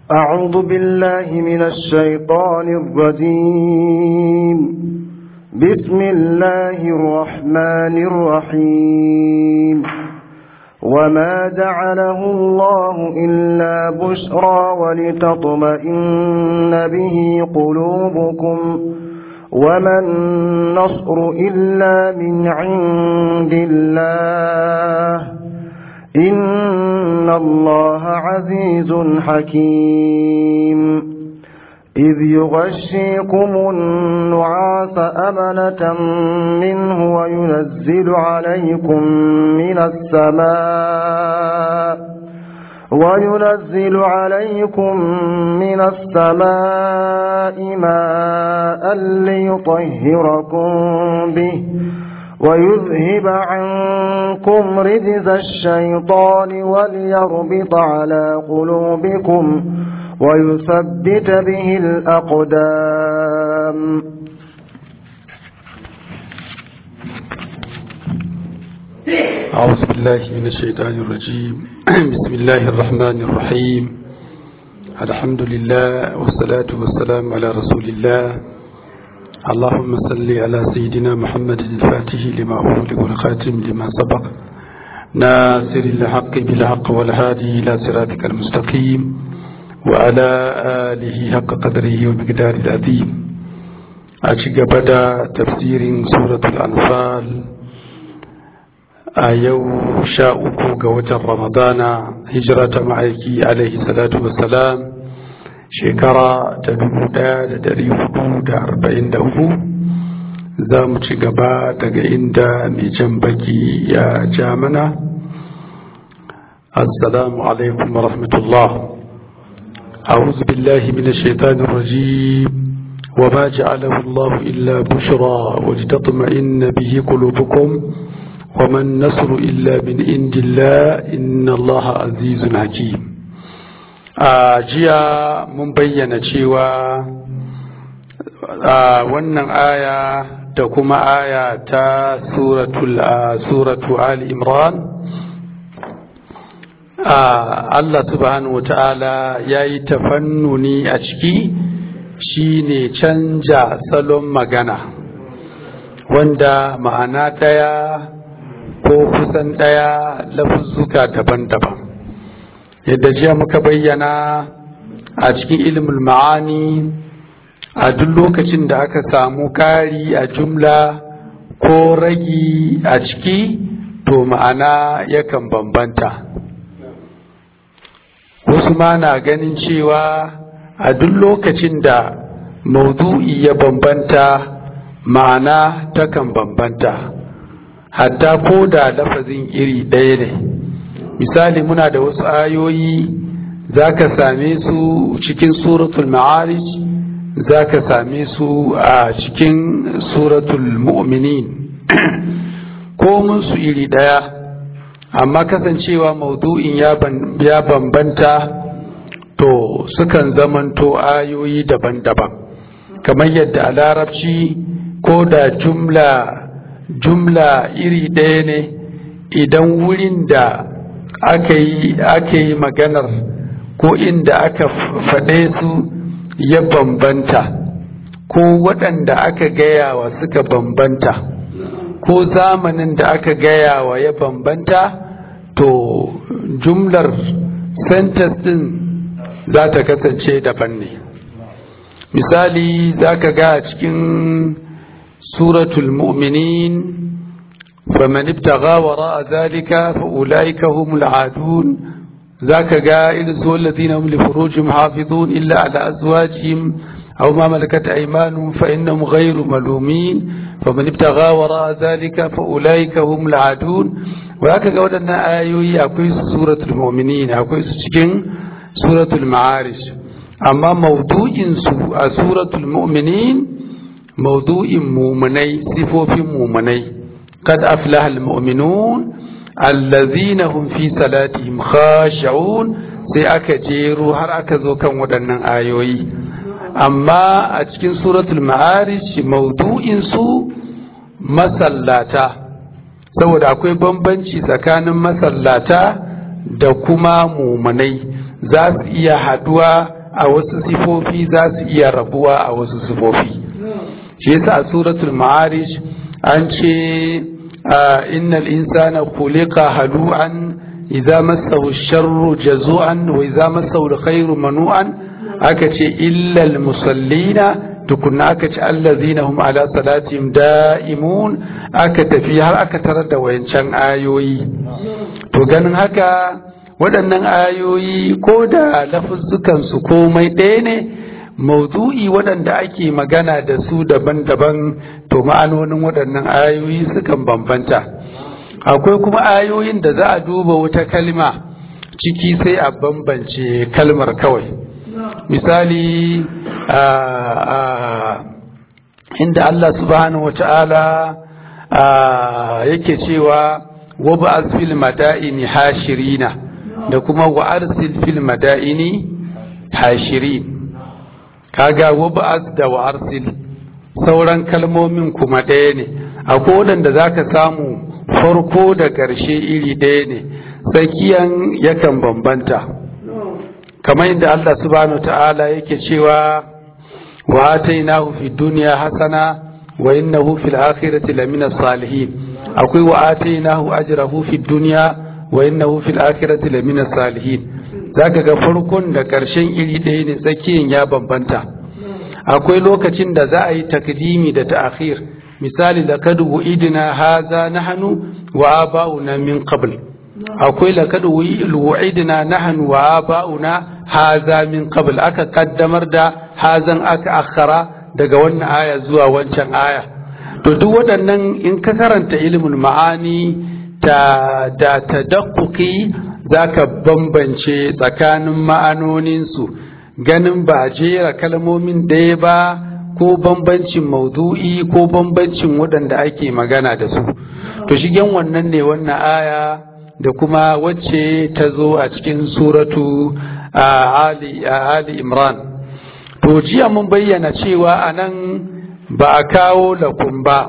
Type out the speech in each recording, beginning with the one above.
أعوذ بالله من الشيطان الرجيم بسم الله الرحمن الرحيم وما جعله الله إلا بشرى ولتطمئن به قلوبكم وما النصر إلا من عند الله إن الله عزيز حكيم إذ يغشيكم النعاس أمنة منه وينزل عليكم من السماء وينزل عليكم من السماء ماء ليطهركم به ويذهب عنكم رجز الشيطان وليربط على قلوبكم ويثبت به الأقدام أعوذ بالله من الشيطان الرجيم بسم الله الرحمن الرحيم الحمد لله والصلاة والسلام على رسول الله اللهم صل على سيدنا محمد الفاتح لما أغلق والخاتم لما سبق ناصر الحق بالحق والهادي إلى صراطك المستقيم وعلى آله حق قدره ومقدار العظيم أشق بدا تفسير سورة الأنفال آيو شاءك قوة رمضان هجرة معيكي عليه الصلاة والسلام shekara ta dubu ɗaya da dari hudu da arba'in da uku za mu ci gaba daga inda mai jan baki ya ja mana assalamu alaikum wa rahmatullah أعوذ بالله من الشيطان الرجيم وما جعله الله إلا بشرى ولتطمئن به قلوبكم وما النصر إلا من عند الله إن الله عزيز حكيم a jiya mun bayyana cewa a wannan aya da kuma aya ta suratu ali imran Allah subhanahu wa ta'ala ya yi tafannuni a ciki shine canja salon magana wanda ma'ana ɗaya ko kusan ɗaya lafuzzuka daban-daban yadda jiya muka bayyana a cikin ilimin ma'ani a duk lokacin da aka samu ƙari a jumla ko ragi a ciki to ma'ana yakan bambanta wasu ma na ganin cewa a duk lokacin da maudu'i ya bambanta ma'ana takan bambanta hatta ko da lafazin iri ɗaya ne misali muna da wasu ayoyi za ka same su cikin suratul ma'arij za ka same su a cikin suratul mu'minin ko mun su iri ɗaya amma kasancewa maudu'in ya bambanta to sukan zamanto ayoyi daban-daban kamar yadda a larabci ko da jumla jumla iri ɗaya ne idan wurin da aka yi maganar ko inda aka faɗe su ya bambanta ko waɗanda aka gayawa suka bambanta ko zamanin da aka gayawa ya bambanta to jumlar sentence ɗin za ta kasance daban ne misali za ka ga cikin suratul mu'minin فمن ابتغى وراء ذلك فأولئك هم العادون ذاك قائل سوى الذين هم لفروجهم حافظون إلا على أزواجهم أو ما ملكت أيمانهم فإنهم غير ملومين فمن ابتغى وراء ذلك فأولئك هم العادون وذاك قولنا آيوي أكويس سورة المؤمنين أكويس شكين سورة المعارج أما موضوع سورة المؤمنين موضوع مؤمني صفوف مؤمني قد أفلح المؤمنون الذين هم في صلاتهم خاشعون sai aka jero har aka zo kan waɗannan ayoyi amma a cikin suratul ma'arij maudu'in su masallata saboda akwai bambanci tsakanin masallata da kuma mumunai za su iya haduwa a wasu sifofi za su iya rabuwa a wasu sifofi shi yasa a suratul ma'arij an ce innal insana khuliqa halu'an idza massahu sharru jazu'an wa idza massahu alkhairu manu'an aka ce illa almusallina tukunna aka ce allazina hum ala salatihim da'imun aka tafi har aka tarar da wayancan ayoyi to ganin haka waɗannan ayoyi ko da lafuzzukan su komai ɗaya ne maudu'i waɗanda ake magana da su daban-daban to ma'anonin waɗannan ayoyi sukan bambanta akwai kuma ayoyin da za a duba wata kalma ciki sai a bambance kalmar kawai misali inda Allah subhanahu wa ta'ala yake cewa wa ba'az fil madaini hashirina da kuma wa arsil fil madaini hashirin kaga wa ba'az da wa arsil sauran kalmomin kuma ɗaya ne akwai waɗanda zaka samu farko da ƙarshe iri ɗaya ne tsakiyan yakan bambanta kamar inda Allah subhanahu ta'ala yake cewa wa atainahu fid dunya hasana wa innahu fil akhirati lamina salihin akwai wa atainahu ajrahu fid dunya wa innahu fil akhirati lamina salihin zaka ga farkon da ƙarshen iri ɗaya ne tsakiyan ya bambanta akwai lokacin da za a yi takdimi da ta'khir misali laqad wu'idna hadha nahnu wa aba'una min qabl akwai laqad wu'idna nahnu wa aba'una hadha min qabl aka kaddamar da hazan aka akhara daga wannan aya zuwa wancan aya to duk waɗannan in ka karanta ilimin ma'ani ta da tadaqquqi zaka bambance tsakanin ma'anoninsu ganin ba jera kalmomin ɗaya ba ko bambancin maudu'i ko bambancin waɗanda ake magana da su to shigen wannan ne wannan aya da kuma wacce ta zo a cikin suratu ali, ali imran to jiya mun bayyana cewa a nan ba a kawo lakum ba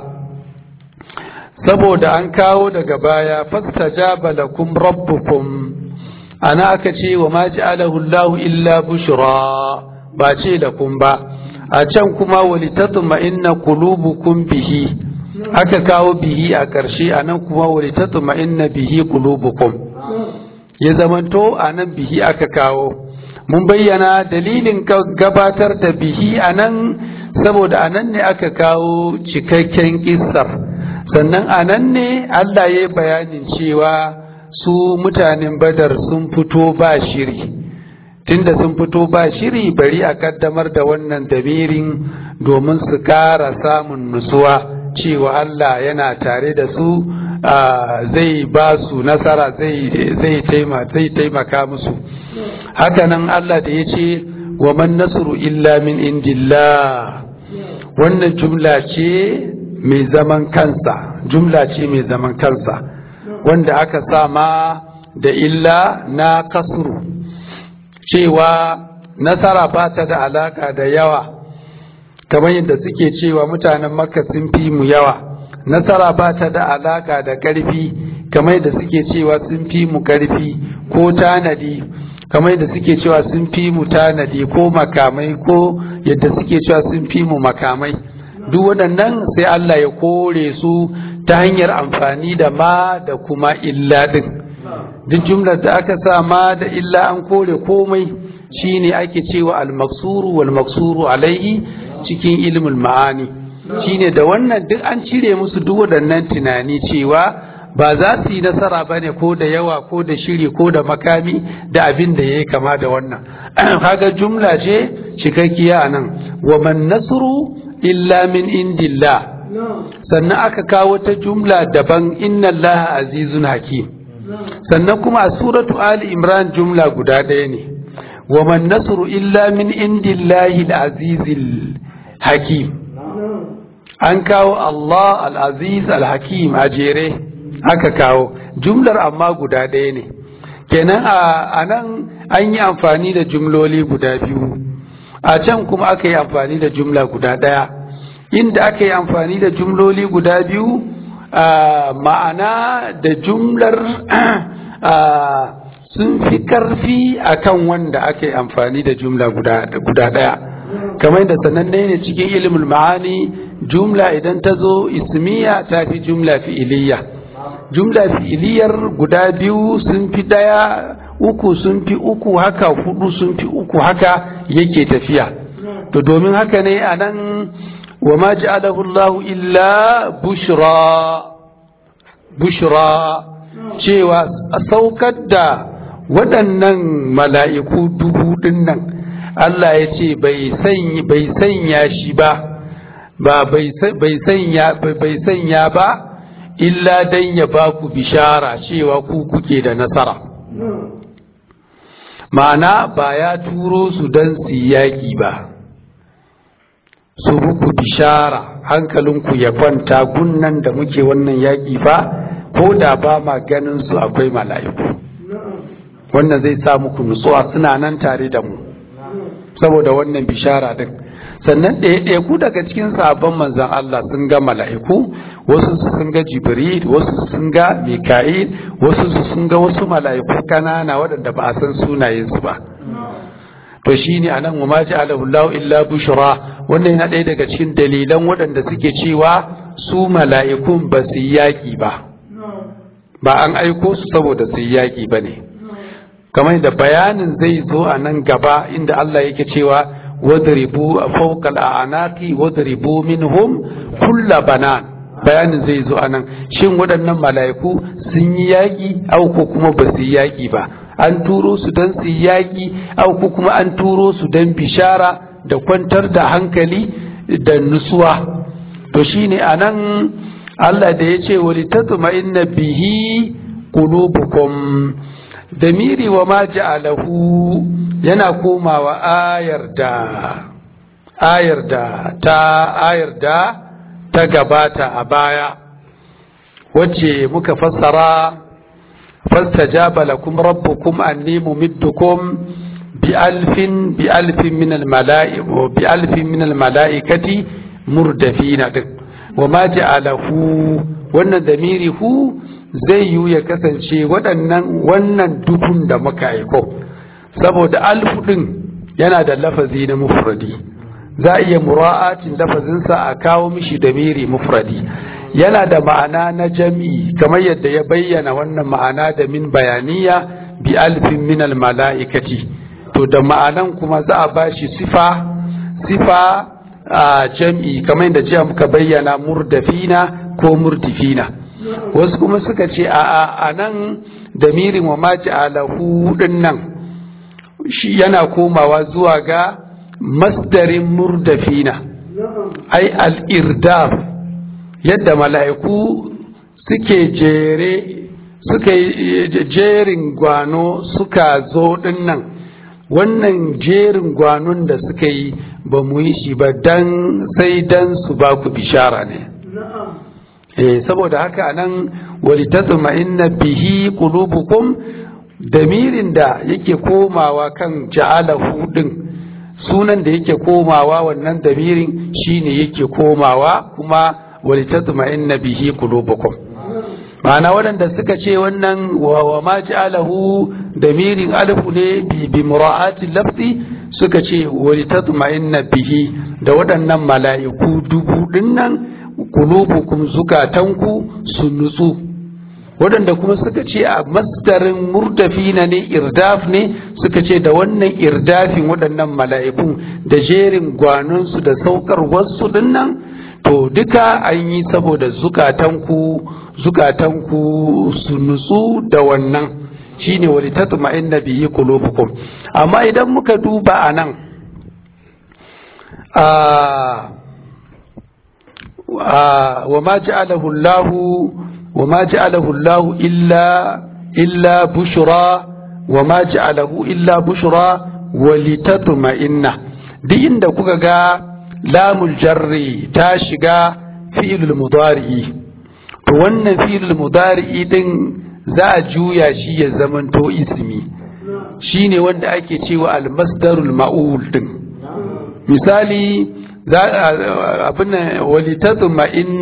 saboda an kawo daga baya fastajaba lakum rabbukum ana aka ce wa ma ja'alahu Allahu illa bushra ba ce lakum ba a can kuma walitatuma inna qulubukum bihi aka kawo bihi a ƙarshe a nan kuma walitatuma inna bihi qulubukum ya zamanto a nan bihi aka kawo mun bayyana dalilin gabatar da bihi a nan saboda a nan ne aka kawo cikakken kissar sannan a nan ne Allah ya yi bayanin cewa su mutanen badar sun fito ba shiri tunda sun fito ba shiri bari a kaddamar da wannan damirin domin su kara samun nutsuwa cewa Allah yana tare da su zai ba su nasara zai taimaka musu hakanan Allah da ya ce wa man nasru illa min indillah wannan jumla ce mai zaman kansa jumla ce mai zaman kansa wanda aka sama da illa na kasru cewa nasara ba ta da alaka da yawa kamar yadda suke cewa mutanen makka sun fi mu yawa nasara ba ta da alaka da ƙarfi kamar yadda suke cewa sun fi mu ƙarfi ko tanadi kamar yadda suke cewa sun fi mu tanadi ko makamai ko yadda suke cewa sun fi mu makamai duk waɗannan sai Allah ya kore su ta hanyar amfani da ma da kuma illa ɗin duk jumlar da aka sa ma da illa an kore komai shine ake cewa al-maksuru wal maksuru alaihi cikin ilmul ma'ani shine da wannan duk an cire musu duk waɗannan tunani cewa ba za su yi nasara ba ne ko da yawa ko da shiri ko da makami da abin da ya yi kama da wannan kaga jumla ce cikakkiya a nan wa man nasru illa min indillah sannan aka kawo ta jumla daban inna allaha azizun hakim sannan kuma a suratu ali imran jumla guda ɗaya ne wa man nasru illa min indillahi al-azizil hakim an kawo Allah al-aziz al-hakim a jere aka kawo jumlar amma guda ɗaya ne kenan a nan an yi amfani da jumloli guda biyu a can kuma aka yi amfani da jumla guda ɗaya inda aka yi amfani da jumloli guda biyu ma'ana da jumlar sun fi karfi akan wanda aka yi amfani da jumla guda ɗaya kamar da sananne ne cikin ilimin ma'ani jumla idan ta zo ismiya ta fi jumla fi'iliya jumla fi'iliyar guda biyu sun fi ɗaya uku sun fi uku haka hudu sun fi uku haka yake tafiya to domin haka ne a nan wa ma ja'alahu Allah illa bushra bushra cewa a saukar da waɗannan mala'iku dubu ɗin nan Allah ya ce bai sanya shi ba ba bai sanya ba illa dan ya ba ku bishara cewa ku kuke da nasara ma'ana ba ya turo su don su yaƙi ba su muku bishara hankalinku ya kwanta gunnan da muke wannan yaƙi fa ko da ba ma ganin su akwai mala'iku wannan zai sa muku nutsuwa suna nan tare da mu saboda wannan bishara din sannan ɗaya ku daga cikin sabon manzan Allah sun ga mala'iku wasu sun ga jibril wasu sun ga mika'il wasu sun ga wasu mala'iku kanana waɗanda ba a san sunayensu ba to shine anan wa ma ja'alahu Allah illa bushra wannan yana ɗaya daga cikin dalilan waɗanda suke cewa su mala'ikun ba su yaƙi ba ba an aiko su saboda su yaƙi ba ne kamar da bayanin zai zo a nan gaba inda Allah yake cewa wadribu fawqal a'naqi wadribu minhum kulla banan bayanin zai zo a nan shin waɗannan mala'iku sun yi yaƙi au ko kuma ba su yi yaƙi ba an turo su don su yi yaƙi au ko kuma an turo su don bishara da kwantar da hankali da nutsuwa to shine a nan Allah da ya ce wali tatma'inna bihi qulubukum damiri wa ma ja'alahu yana komawa ayar da ayar da ta ayar da ta gabata a baya wacce muka fassara fastajaba lakum rabbukum anni mumiddukum bi alfin bi alfin min al bi alfin min al mala'ikati murdafina wa ma ja'alahu wannan damiri hu zai yiwu ya kasance waɗannan wannan dubun da muka aiko saboda alfu ɗin yana da lafazi na mufradi za a iya mura'atin lafazinsa a kawo mishi da miri mufradi yana da ma'ana na jami'i kamar yadda ya bayyana wannan ma'ana da min bayaniya bi alfin min mala'ikati to da ma'anan kuma za a bashi sifa sifa a jam'i kamar yadda jiya muka bayyana murdafina ko murdifina wasu kuma suka ce a nan damirin wa maji alahu din nan shi yana komawa zuwa ga masdarin murdafina ai al'irdaf yadda mala'iku suke jere suka jerin gwano suka zo din nan wannan jerin gwanon da suka yi ba mu yi shi ba dan sai dan su ba ku bishara ne eh saboda haka nan walitatma inna bihi qulubukum damirin da yake komawa kan ja'alahu din sunan da yake komawa wannan damirin shine yake komawa kuma walitatma inna bihi qulubukum ma'ana waɗanda suka ce wannan wa ma ja'alahu damirin alfu ne bi bi mura'ati lafzi suka ce walitatma inna bihi da waɗannan mala'iku dubu dinnan kulubukum zukatanku su nutsu waɗanda kuma suka ce a masdarin murdafina ne irdaf ne suka ce da wannan irdafin waɗannan mala'ikun da jerin gwanonsu da saukar wasu dinnan to duka an yi saboda zukatanku zukatanku su nutsu da wannan shine wali tatma'inna bihi qulubukum amma idan muka duba anan a وما جعله الله وما جعله الله إلا إلا بشرى وما جعله إلا بشرى ولتطمئن دي عند كوكا لام الجر تاشغا فعل المضارع to wannan fi'il mudari'i din za a juya shi ya zamanto ismi shine wanda ake cewa al-masdarul ma'ul din misali abin walitatma inna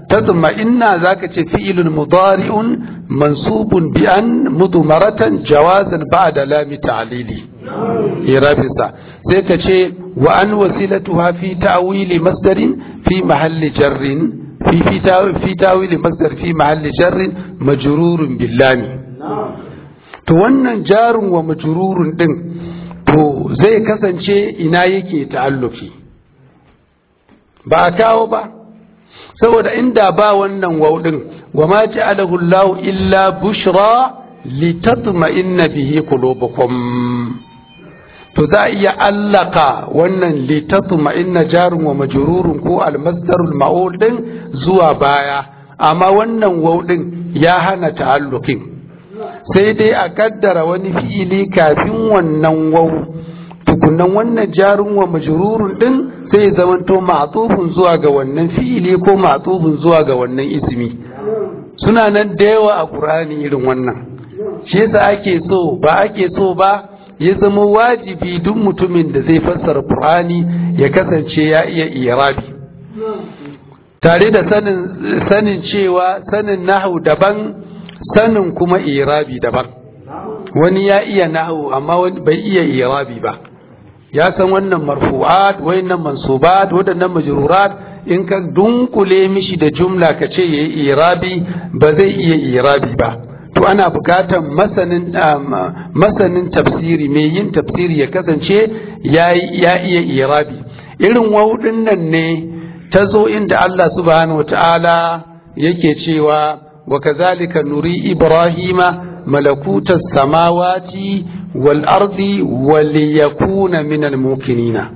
tatma'inna zaka ce fi'ilun mudari'un mansubun bi an mudmaratan jawazan ba'da lami ta'lili irabisa sai ka ce wa an wasilatuha fi ta'wili masdarin fi mahalli jarrin fi fi ta'wili masdar fi mahalli jarrin majrurun billami to wannan jarun wa majrurun din to zai kasance ina yake ta'alluki ba a kawo ba saboda inda ba wannan wauɗin wa ma ja'alahu Allah illa bushra litatma'inna bihi qulubukum to za a iya allaka wannan litatma'inna jarun wa majrurun ko almasdarul ma'ul din zuwa baya amma wannan wauɗin ya hana ta'allukin sai dai a kaddara wani fi'ili kafin wannan wau tukunan wannan jarun wa majrurun din sai ya zamanto ma'tufun zuwa ga wannan fi'ili ko ma'tufun zuwa ga wannan ismi suna nan da yawa a Qur'ani irin wannan shi yasa ake so ba ake so ba ya zama wajibi duk mutumin da zai fassara Qur'ani ya kasance ya iya irabi tare da sanin sanin cewa sanin nahwu daban sanin kuma irabi daban wani ya iya nahwu amma wani bai iya irabi ba ya san wannan marfu'at wayannan mansubat wadannan majrurat in ka dunkule mishi da jumla ka ce yayi irabi ba zai iya irabi ba to ana bukatan masanin masanin tafsiri mai yin tafsiri ya kasance ya ya iya irabi irin wawudin nan ne ta zo inda Allah subhanahu wataala yake cewa wa kazalika nuri ibrahima malakutas samawati wal ardi waliyakuna minal muqinina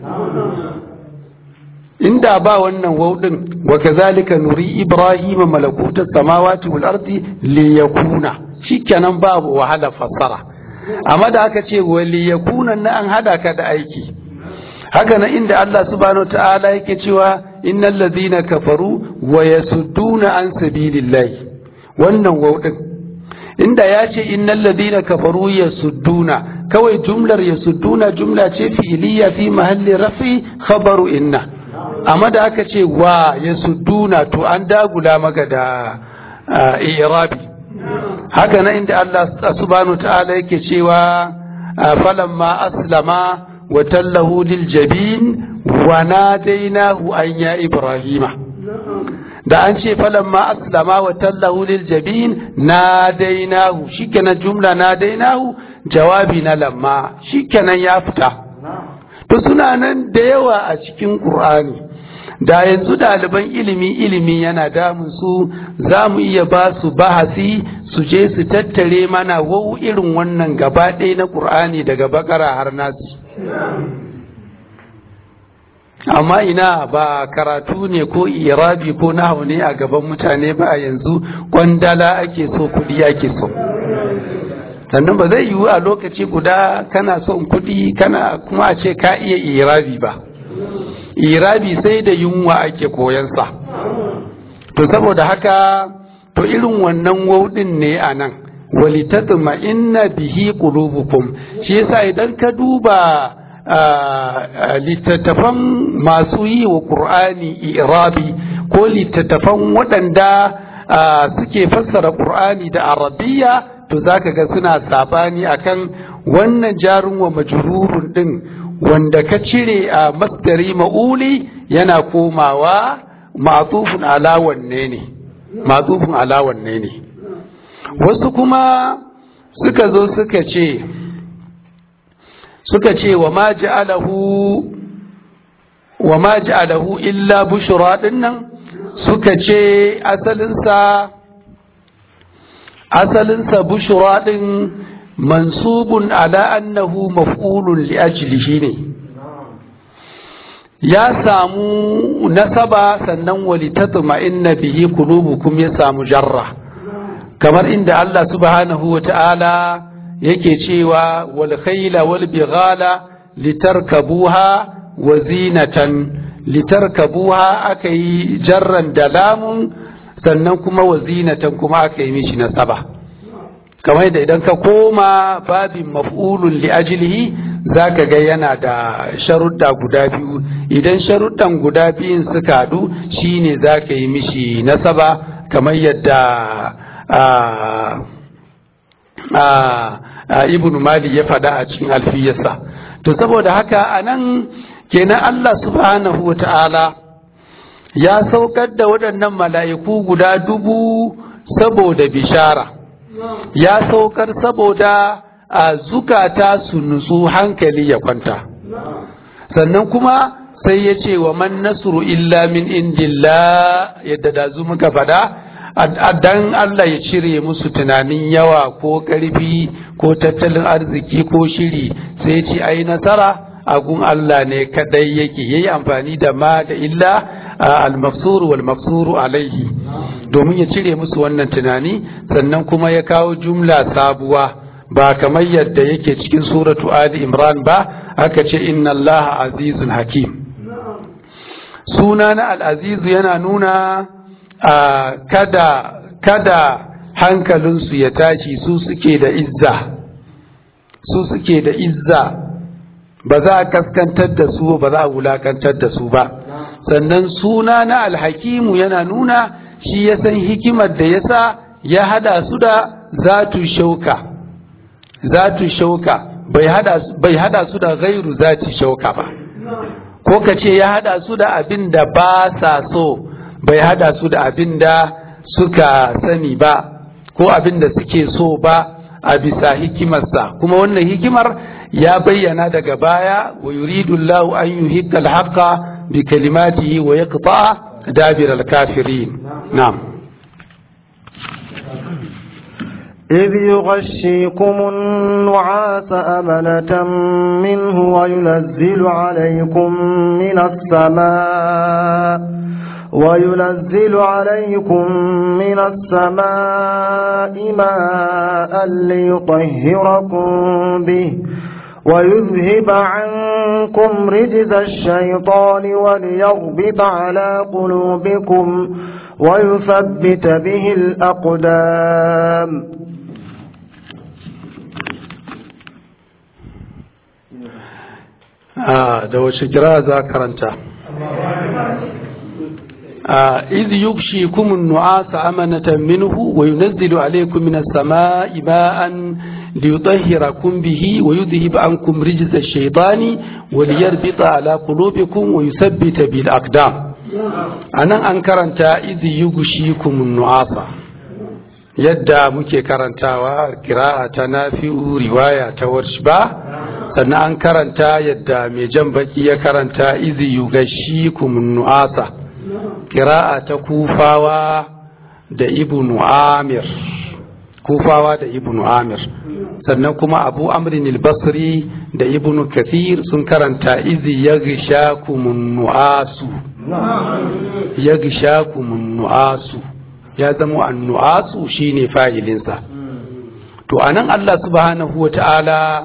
inda ba wannan waudin wa kazalika nuri ibrahima malakutas samawati wal ardi liyakuna shikenan babu wahala fassara amma da aka ce waliyakuna na an hada ka da aiki haka nan inda Allah subhanahu ta'ala yake cewa innal ladhina kafaru wa yasudduna an sabilillahi wannan waudin inda ya ce innal ladina kafaru yasudduna kawai jumlar yasudduna jumla ce fi'liya fi mahalli rafi khabaru inna amma da aka ce wa yasudduna to an dagula maka da i'rabi haka nan inda Allah subhanahu ta'ala yake cewa falamma aslama wa tallahu lil jabin wa nadainahu an ya ibrahima da an ce falamma aslama wa tallahu lil jabin nadainahu shikenan jumla nadainahu jawabi na lamma shikenan ya fita to suna nan da yawa a cikin qur'ani da yanzu ɗaliban ilimi ilimi yana damun su za mu iya ba su bahasi su je su tattare mana wau irin wannan gaba ɗaya na ƙur'ani daga bakara har nasu amma ina ba karatu ne ko irabi ko nahu ne a gaban mutane ba a yanzu kwandala ake so kudi ake so sannan ba zai yiwu a lokaci guda kana son kudi kana kuma a ce ka iya irabi ba irabi sai da yunwa ake koyansa to saboda haka to irin wannan waudin ne a nan walitatma inna bihi qulubukum shi yasa idan ka duba littattafan masu yi wa ƙur'ani irabi ko littattafan waɗanda suke fassara ƙur'ani da arabiya to zaka ga suna sabani akan wannan jarin wa majrurun din wanda ka cire a masdari ma'uli yana komawa ma'tufun ala wanne ne ma'tufun ala wanne ne wasu kuma suka zo suka ce suka ce wa ma ja'alahu wa ma ja'alahu illa bushra dinnan suka ce asalinsa asalinsa bushra din mansubun ala annahu maf'ulun li ajlihi ne ya samu nasaba sannan walitatma inna bihi qulubukum ya samu jarra kamar inda Allah subhanahu wa ta'ala yake cewa wal khayla wal bighala litarkabuha wa zinatan litarkabuha aka yi jarran da lamun sannan kuma wa zinatan kuma aka yi mishi nasaba kamar da idan ka koma babin maf'ulun li ajlihi za ka ga yana da sharuɗa guda biyu idan sharuɗan guda biyun suka haɗu shine za ka yi mishi nasaba kamar yadda ibn mali ya faɗa a cikin alfiyarsa to saboda haka a nan kenan allah subhanahu wa ta'ala ya saukar da waɗannan mala'iku guda dubu saboda bishara ya saukar saboda a zukata su nutsu hankali ya kwanta sannan kuma sai ya ce wa man nasru illa min indillah yadda da zu muka faɗa dan Allah ya cire musu tunanin yawa ko ƙarfi ko tattalin arziki ko shiri sai ce ai nasara agun Allah ne kadai yake yayi amfani da ma da illa al-mafsuru wal mafsuru alaihi domin ya cire musu wannan tunani sannan kuma ya kawo jumla sabuwa ba kamar yadda yake cikin suratu ali imran ba aka ce inna Allah azizun hakim suna na al-azizu yana nuna kada kada hankalinsu ya tashi su suke da izza su suke da izza ba za a kaskantar da su ba za a wulakantar da su ba sannan suna na alhakimu yana nuna shi ya san hikimar da yasa ya hada su da zatu shauka zatu shauka bai hada bai hada su da gairu zati shauka ba ko ka ce ya hada su da abin da ba sa so bai hada su da abin da suka sani ba ko abin da suke so ba a bisa hikimarsa kuma wannan hikimar ya bayyana daga baya wa yuridu Allah an yuhiqqa al-haqqa bi kalimatihi wa yaqta dabir al-kafirin na'am إذ يغشيكم النعاس أمنة منه وينزل عليكم من السماء وينزل عليكم من السماء ماء ليطهركم به ويذهب عنكم رجز الشيطان وليربط على قلوبكم ويثبت به الأقدام آه da wace kira za karanta إذ يغشيكم النعاس أمنة منه وينزل عليكم من السماء ماء ليطهركم به ويذهب عنكم رجز الشيطان وليربط على قلوبكم ويثبت بالأقدام أنا أنكرنت إذ يغشيكم النعاس yadda muke karantawa kira'a ta nafi'u riwaya ta warshba sannan an karanta yadda mai jan baki ya karanta izi yugashikum nu'asa kira'a ta kufawa da ibnu amir kufawa da ibnu amir sannan kuma abu amrin al-basri da ibnu kathir sun karanta izi yaghshakumun nu'asu yaghshakumun nu'asu ya zama annu'asu shine fa'ilinsa to anan Allah subhanahu wata'ala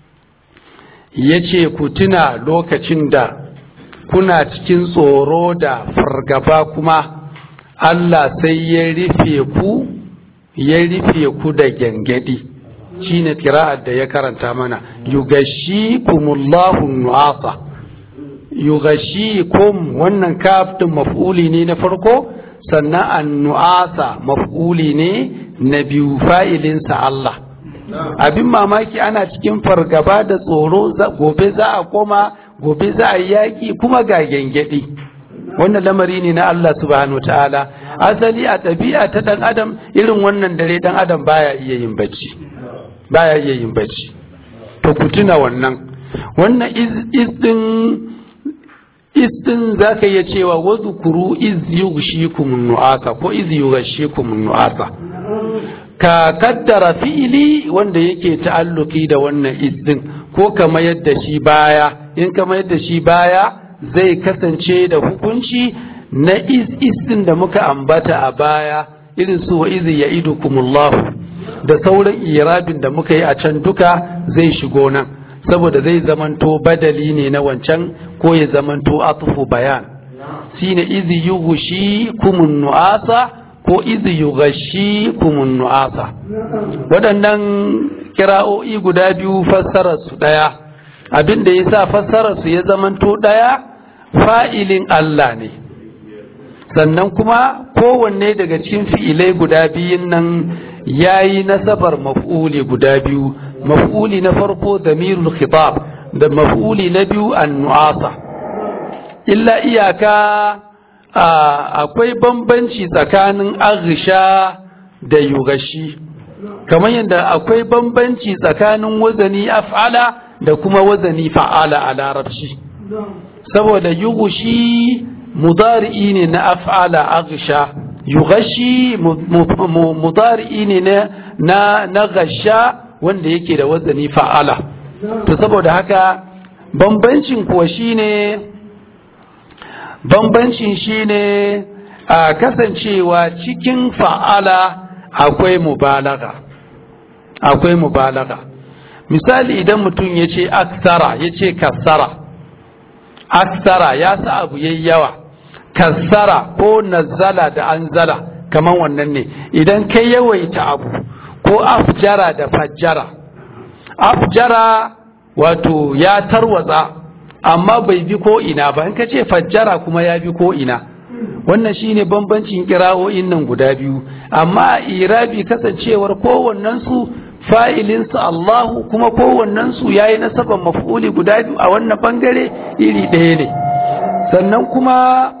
yace ku tuna lokacin da kuna cikin tsoro da fargaba kuma Allah sai ya rufe ku ya rufe ku da gyangyaɗi shine kira'ar da ya karanta mana yugashikumullahu nu'asa yugashikum wannan kaftin maf'uli ne na farko sannan annu'asa maf'uli ne na biyu fa'ilinsa Allah abin mamaki ana cikin fargaba da tsoro gobe za a koma gobe za a yaƙi kuma ga gyangyaɗi wannan lamari ne na Allah subhanahu ta'ala asali a ɗabi'a ta ɗan adam irin wannan dare ɗan adam baya iya yin bacci baya iya yin bacci to ku tuna wannan wannan iz din istin za ka iya cewa wazu kuru iz yughshikum nu'asa ko iz yughshikum nu'asa ka kaddara fi'ili wanda yake ta'alluki da wannan istin ko kama yadda shi baya in kama yadda shi baya zai kasance da hukunci na iz istin da muka ambata a baya irin su wa iz ya'idukumullahu da sauran irabin da muka yi a can duka zai shigo nan saboda zai zamanto badali ne na wancan ko ya zamanto atufu bayan shine izi yughshi kumun nu'asa ko izi yughashi kumun nu'asa waɗannan kira'o'i guda biyu fassarar su ɗaya abin da ya sa fassararsu ya zamanto ɗaya fa'ilin Allah ne sannan kuma kowanne daga cikin fi'ilai guda biyun nan ya yi nasabar maf'uli guda biyu maf'uli na farko damirul khitab da maf'uli na biyu annu'asa illa iyaka akwai bambanci tsakanin aghsha da yugashi kamar yadda akwai bambanci tsakanin wazani af'ala da kuma wazani fa'ala a larabci saboda yugushi mudari'i ne na af'ala aghsha yugashi mudari'i ne na na gasha wanda yake da wazani fa'ala to saboda haka bambancin kuwa shine bambancin shine a kasancewa cikin fa'ala akwai mubalaga akwai mubalaga misali idan mutum ya ce aksara ya ce kassara aksara ya sa abu yayi yawa kassara ko nazzala da anzala kaman wannan ne idan kai yawaita abu ko afjara da fajjara afjara wato ya tarwatsa amma bai bi ko ina ba in ka ce fajjara kuma ya bi ko ina wannan shine bambancin kira'o'in nan guda biyu amma irabi kasancewar kowannen su fa'ilin su Allahu kuma kowannen su yayi nasaban maf'uli guda biyu a wannan bangare iri ɗaya ne sannan kuma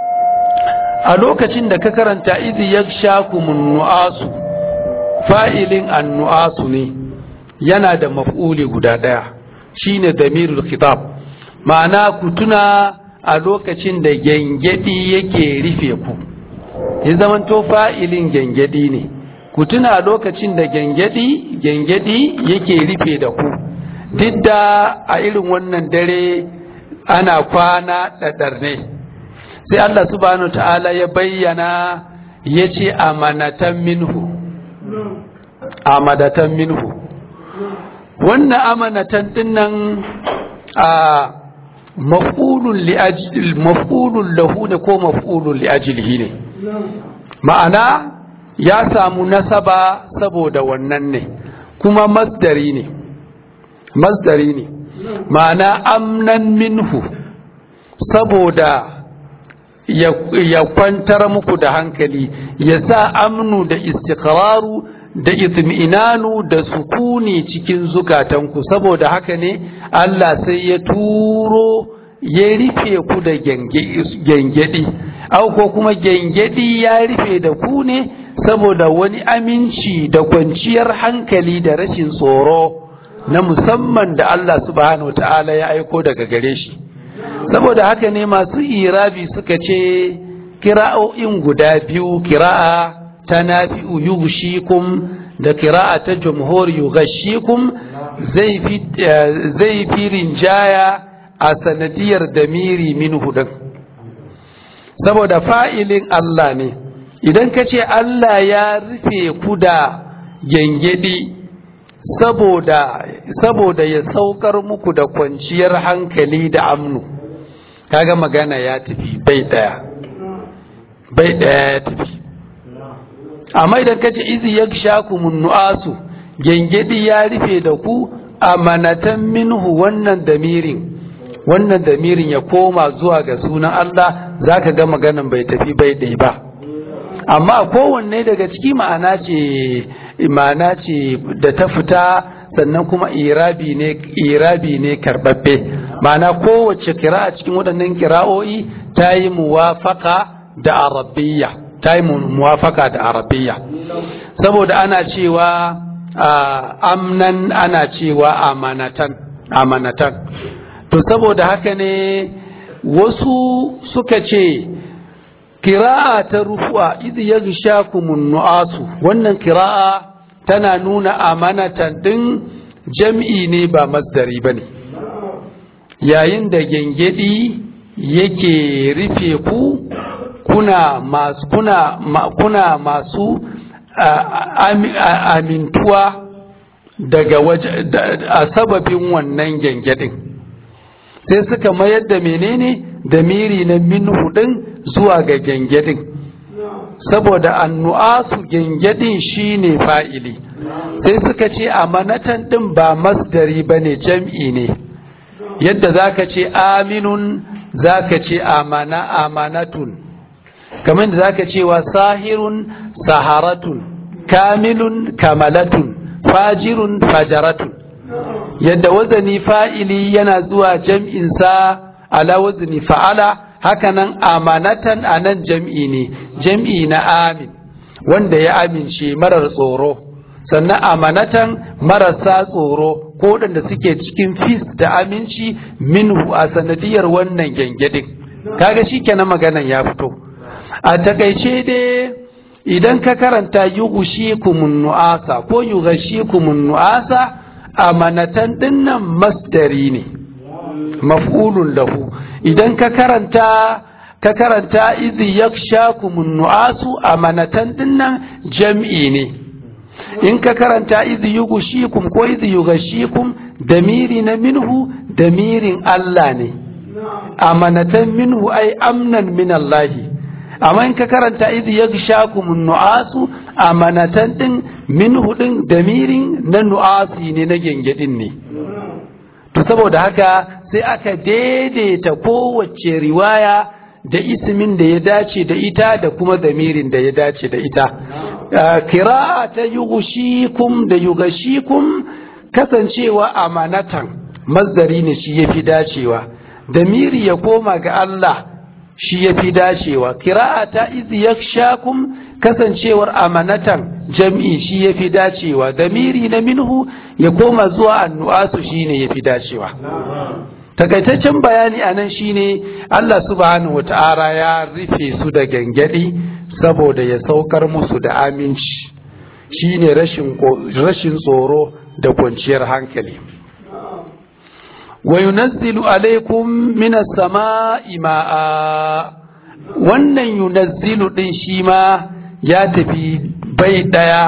a lokacin da ka karanta idh yakshakumun nu'asu fa'ilin annu'asu ne yana da maf'uli guda ɗaya shine damirul khitab ma'ana ku tuna a lokacin da gengedi yake rufe ku ya zamanto fa'ilin gengedi ne ku tuna a lokacin da gengedi gengedi yake rufe da ku duk da a irin wannan dare ana kwana ɗaɗar ne sai Allah subhanahu ta'ala ya bayyana ya ce amanatan minhu amadatan minhu wannan amanatan dinnan a maf'ulun li'ajil maf'ulun lahu ne ko maf'ulun li'ajilihi ne ma'ana ya samu nasaba saboda wannan ne kuma masdari ne masdari ne ma'ana amnan minhu saboda ya kwantar muku da hankali ya sa amnu da istiqraru da itminanu da sukuni cikin zukatanku saboda haka ne Allah sai ya turo ya rufe ku da gengedi au ko kuma gengedi ya rufe da ku ne saboda wani aminci da kwanciyar hankali da rashin tsoro na musamman da Allah subhanahu ta'ala ya aiko daga gare shi saboda haka ne masu irabi suka ce kira'o'in guda biyu kira'a ta nafi'u yughshikum da kira'a ta jumhur yughshikum zai fi zai fi rinjaya a sanadiyar damiri min hudan saboda fa'ilin Allah ne idan ka ce Allah ya rufe ku da gengedi saboda saboda ya saukar muku da kwanciyar hankali da amnu kaga magana ya tafi bai daya bai daya ya tafi amma idan kace izi yakshakumun nu'asu gengedi ya rufe da ku amanatan minhu wannan damirin wannan damirin ya koma zuwa ga sunan Allah zaka ga maganan bai tafi bai dai ba amma kowanne daga ciki ma'ana ce ma'ana ce da ta fita sannan kuma irabi ne irabi ne karbabbe ma'ana kowace kira a cikin waɗannan kira'o'i ta yi muwafaka da arabiyya ta yi muwafaka da arabiyya saboda ana cewa amnan ana cewa amanatan amanatan to saboda haka ne wasu suka ce kira'a ta rufu'a idh yaghshakumun nu'asu wannan kira'a tana nuna amanatan din jam'i ne ba masdari bane yayin da gengedi yake rufe ku kuna masu kuna ma, kuna masu amintuwa daga waje a sababin wannan gengedin sai suka mayar da menene da miri na minhu din zuwa ga gengedin saboda annu'asu gengedin shine fa'ili sai suka ce amanatan din ba masdari bane jam'i ne yadda zaka ce aminun zaka ce amana amanatun kamar da zaka ce wa sahirun saharatun kamilun kamalatun fajirun fajaratun yadda wazani fa'ili yana zuwa jam'insa ala wazni fa'ala hakanan amanatan a nan jam'i ne jam'i na amin wanda ya amince marar tsoro sannan amanatan marasa tsoro ko waɗanda suke cikin fis da aminci minhu a sanadiyar wannan gyangyaɗin kaga shi kenan maganan ya fito a takaice dai idan ka karanta yughshikumun nu'asa ko yughshikumun nu'asa amanatan dinnan masdari ne maf'ulun lahu idan ka karanta ka karanta idh yakshakumun nu'asu amanatan dinnan jam'i ne in ka karanta idh yughshikum ko idh yughshikum damiri na minhu damirin Allah ne amanatan minhu ay amnan min Allah amma in ka karanta idh yaghshakumun nu'asu amanatan din minhu din damirin na nu'asi ne na gengedin ne to saboda haka sai aka daidaita kowace riwaya da ismin da ya dace da ita da kuma damirin da ya dace da ita kira'a ta yughshikum da yughshikum kasancewa amanatan mazdari ne shi yafi dacewa damiri ya koma ga Allah shi yafi dacewa kira'a ta iz yakshakum kasancewar amanatan jam'i shi yafi dacewa damiri na minhu ya koma zuwa annu'asu shine yafi dacewa takaitaccen bayani a nan shine Allah subhanahu wata'ala ya rufe su da gangadi saboda ya saukar musu da aminci shine rashin rashin tsoro da kwanciyar hankali wa yunazzilu alaikum minas sama'i ma'a wannan yunazzilu din shi ma ya tafi bai daya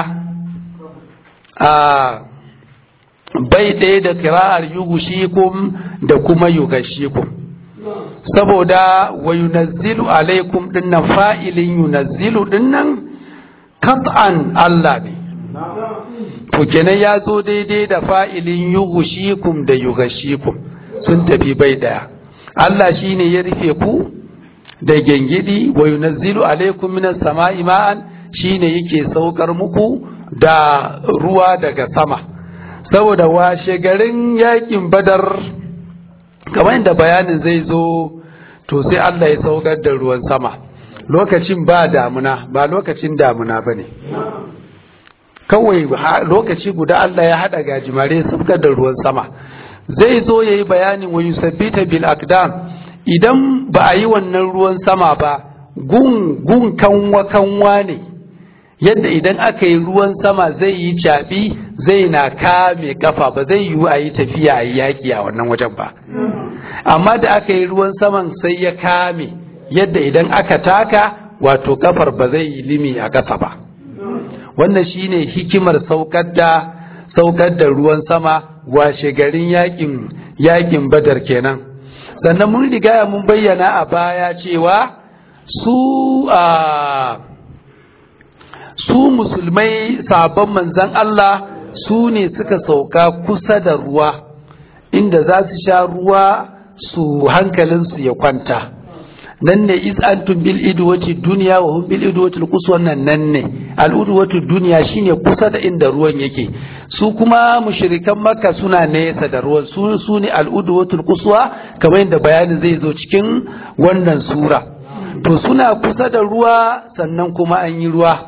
a bai ɗaya da kira'ar yugushikum da kuma yugashikum saboda wa yunazzilu alaikum dinnan fa'ilin yunazzilu dinnan kat'an Allah ne to kenan ya zo daidai da fa'ilin yugushikum da yugashikum sun tafi bai ɗaya Allah shine ya rufe ku da gengidi wa yunazzilu alaikum minas sama'i ma'an shine yake saukar muku da ruwa daga sama saboda washe garin yakin badar kamar inda bayanin zai zo to sai Allah ya saukar da ruwan sama lokacin ba damuna ba lokacin damuna ba ne kawai lokaci guda Allah ya haɗa gajimare saukar da ruwan sama zai zo ya yi bayanin wa yusabbita bil akdam idan ba a yi wannan ruwan sama ba gun gun kanwa kanwa ne yadda idan aka yi ruwan sama zai yi caɓi zai na kame kafa ba zai yiwu a yi tafiya a yi yaƙi a wannan wajen ba amma da aka yi ruwan saman sai ya kame yadda idan aka taka wato kafar ba zai yi limi a ƙasa ba wannan shine hikimar saukar da saukar da ruwan sama washe garin yaƙin yaƙin badar kenan sannan mun riga mun bayyana a baya cewa su a su musulmai sabon manzan Allah su ne suka sauka kusa da ruwa inda za su sha ruwa su hankalinsu ya kwanta nan ne iz antum bil idwati dunya wa hum bil idwati quswa nan nan ne al idwati dunya shine kusa da inda ruwan yake su kuma mushrikan makka suna nesa da ruwan su su ne al idwati quswa kamar yadda bayani zai zo cikin wannan sura to suna kusa da ruwa sannan kuma an yi ruwa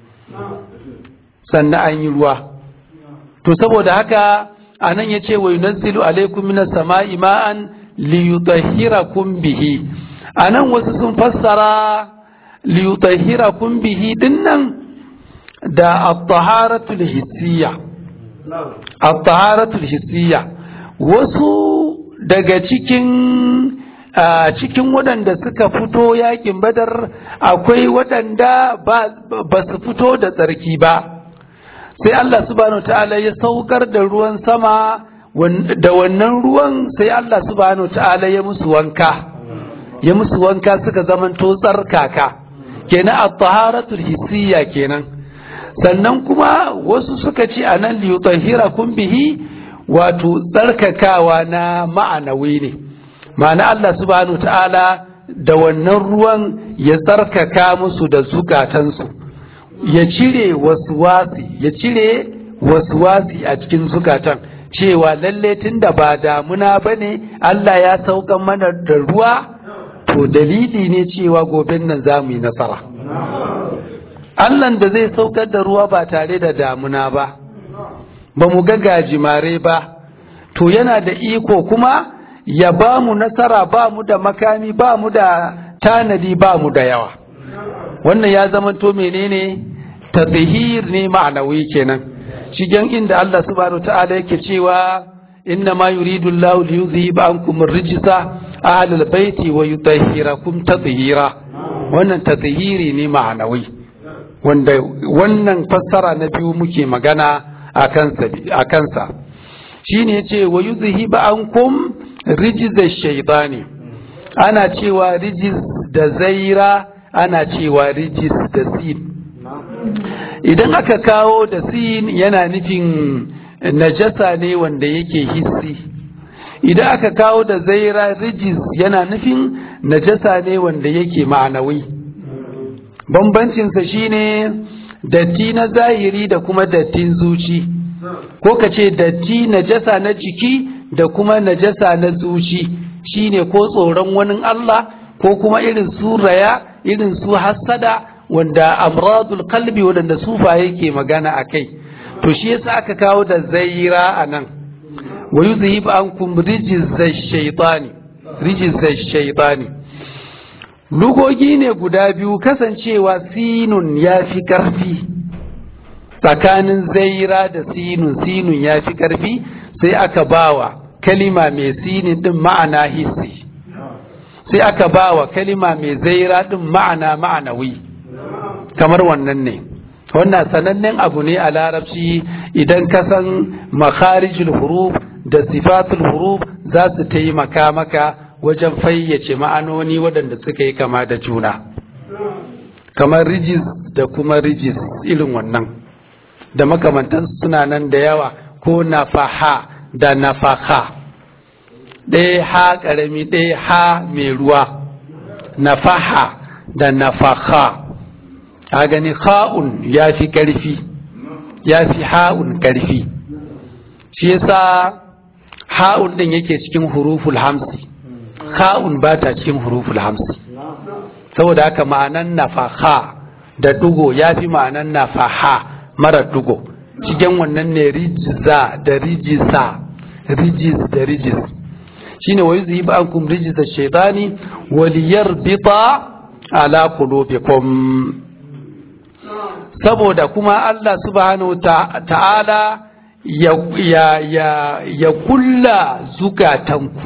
sannan an yi ruwa to saboda haka anan yace wa yunazzilu alaikum minas sama'i ma'an liyutahhirakum bihi anan wasu sun fassara liyutahhirakum bihi dinnan da at-taharatul hissiyya at-taharatul hissiyya wasu daga cikin a cikin waɗanda suka fito yakin badar akwai waɗanda ba su fito da tsarki ba sai Allah subhanahu ta'ala ya saukar da ruwan sama da wannan ruwan sai Allah subhanahu ta'ala ya musu wanka ya musu wanka suka zamanto tsarkaka kenan at-taharatul hissiyya kenan sannan kuma wasu suka ce anan li yutahhirakum bihi wato tsarkakawa na ma'anawi ne ma'ana Allah subhanahu ta'ala da wannan ruwan ya tsarkaka musu da zukatansu ya cire wasuwasi ya cire wasuwasi a cikin zukatan cewa lalle tunda ba damuna bane Allah ya saukan mana da ruwa to dalili ne cewa goben nan za mu yi nasara Allahn da zai saukar da ruwa ba tare da damuna ba ba mu ga gajimare ba to yana da iko kuma ya ba mu nasara ba mu da makami ba mu da tanadi ba mu da yawa wannan ya zama to menene tazhir ne ma'anawi kenan shigen inda Allah subhanahu ta'ala yake cewa inna ma yuridu Allahu li yuzhiba ankum ar-rijsa ahlal baiti wa yutahhirakum tatheera wannan tathhiri ne ma'anawi wanda wannan fassara na biyu muke magana a kansa shine yace wa yuzhiba ankum rijza shaytani ana cewa rijiz da zaira ana cewa rijiz da sin idan aka kawo da sin yana nufin najasa ne wanda yake hissi idan aka kawo da zaira rijiz yana nufin najasa ne wanda yake ma'anawi bambancinsa shine datti na zahiri da kuma dattin zuci ko ka ce datti najasa na jiki da kuma najasa na zuci shine ko tsoron wani Allah ko kuma irin su raya irin su hassada wanda amradul kalbi wadanda sufa yake magana a kai to shi yasa aka kawo da zaira a nan wa yuzhib ankum rijiz shaytani rijiz shaytani lugogi ne guda biyu kasancewa sinun ya fi ƙarfi tsakanin zaira da sinun sinun ya fi ƙarfi sai aka bawa kalima mai sinin din ma'ana hissi sai aka bawa kalima mai zaira din ma'ana ma'anawi kamar wannan ne wannan sanannen abu ne a larabci idan ka san makharijul huruf da sifatul huruf za su taimaka maka wajen fayyace ma'anoni waɗanda suka yi kama da juna kamar rijis da kuma rijis irin wannan da makamantan suna nan da yawa ko nafaha da nafaha ɗaya ha ƙarami ɗaya ha mai ruwa nafaha da nafaha a gani ha'un ya fi ƙarfi ya fi ha'un ƙarfi shi yasa ha'un ɗin yake cikin huruful hamsi ha'un ba ta cikin huruful hamsi saboda haka ma'anan nafaha da dugo ya fi ma'anan nafaha mara dugo cikin wannan ne rijiza da rijisa rijiz da rijiz shine wa yuzhibu ankum rijza shaytani wa liyarbita ala qulubikum saboda kuma Allah subhanahu ta'ala ya ya ya ya kulla zukatanku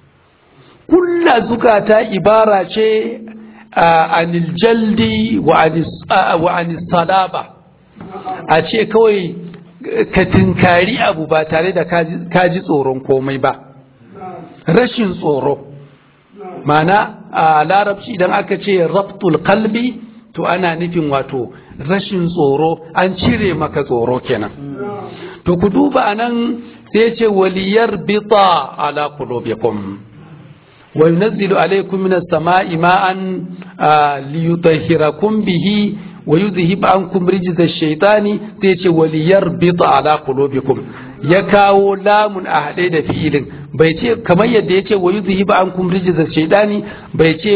kulla zukata ibara ce anil jaldi wa anis salaba a ce kawai ka tinkari abu ba tare da kaji tsoron komai ba rashin tsoro mana a larabci idan aka ce rabtul kalbi to ana nufin wato rashin tsoro an cire maka tsoro kenan to ku duba anan sai ce waliyar bita ala qulubikum wa yunazzilu alaykum minas sama'i ma'an liyutahhirakum bihi wa yuzhib ankum rijza ash-shaytani sai ce waliyar bita ala qulubikum ya kawo lamun a haɗe da fi'ilin bai ce kamar yadda ya ce wa yi zuhi ba an kum rijiza shaidani bai ce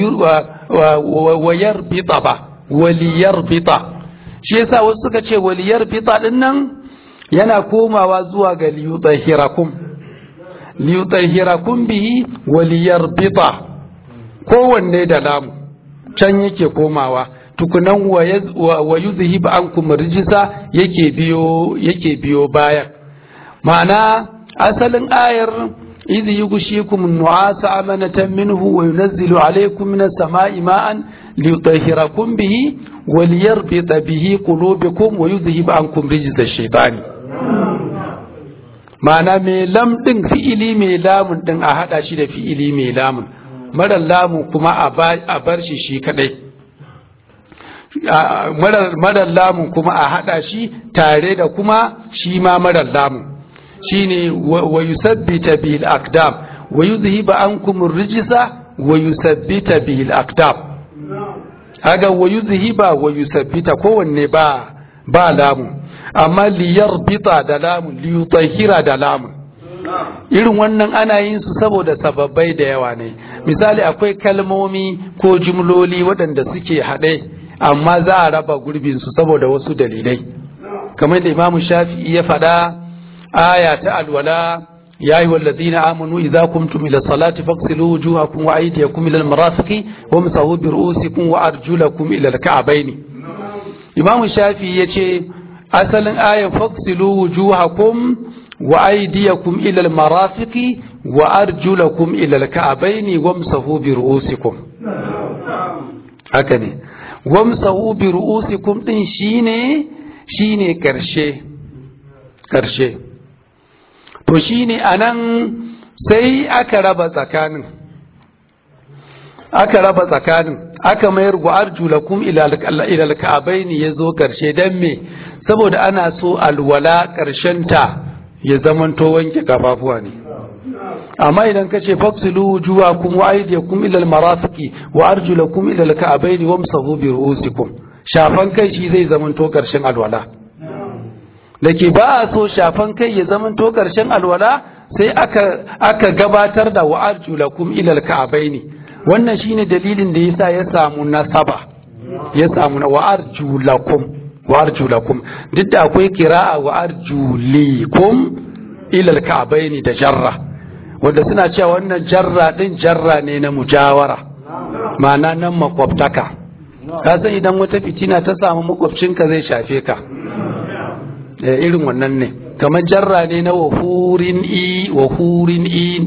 wayar bita ba waliyar bita shi yasa wasu suka ce waliyar bita din nan yana komawa zuwa ga liyutahirakum liyutahirakum bihi waliyar bita kowanne da lamu can yake komawa tukunan wa yuzhi ba an kum rijisa yake biyo yake biyo bayan ma'ana asalin ayar idh yughshikum an-nu'asa amanatan minhu wa yunazzilu alaykum minas sama'i ma'an liyutahhirakum bihi wa liyarbita bihi qulubakum wa yudhhib ankum rijza ash-shaytani ma'ana mai lam din fi'ili mai lamun din a hada shi da fi'ili mai lamun mara lamun kuma a bar shi shi kadai marar lamun kuma a hada shi tare da kuma shi ma marar lamun shine wa yusabbita bil aqdam wa yuzhiba ankum ar-rijsa wa yusabbita bil aqdam kaga wa yuzhiba wa yusabbita kowanne ba ba lamu amma liyarbita da lamu liyutahhira da lamu irin wannan ana yin su saboda sababbai da yawa ne misali akwai kalmomi ko jumloli waɗanda suke haɗe amma za a raba gurbin su saboda wasu dalilai kamar da imamu shafi'i ya faɗa aya ta alwala ya yi wallazina amanu idza kumtum ila salati faghsilu wujuhakum wa aydiyakum ila almarafiqi wamsahu bi ru'usikum wa arjulakum ila alka'bayn imamu shafi'i yace asalin ayan faghsilu wujuhakum wa aydiyakum ila almarafiqi wa arjulakum ila alka'bayn wamsahu bi ru'usikum haka ne wamsahu bi ru'usikum din shine shine karshe karshe to shine anan sai aka raba tsakanin aka raba tsakanin aka mayar gu arjulakum ila alka'bayn yazo karshe dan me saboda ana so alwala karshen ta ya zamanto wanke kafafuwa ne amma idan kace faksilu wujuhakum wa aydiyakum ila almarafiqi wa arjulakum ila alka'bayn wamsahu bi ru'usikum shafan kai shi zai zamanto karshen alwala dake ba a so shafan kai ya zamanto karshen alwala sai aka aka gabatar da wa arjulakum ila alka'bayn wannan shine dalilin da yasa ya samu nasaba ya samu na wa arjulakum wa arjulakum duk da akwai kira'a wa arjulikum ila alka'bayn da jarra wanda suna cewa wannan jarra din jarra ne na mujawara ma'ana nan makwabtaka ka san idan wata fitina ta samu makwabcinka zai shafe ka irin wannan ne kamar jarra ne na wahurin i wahurin in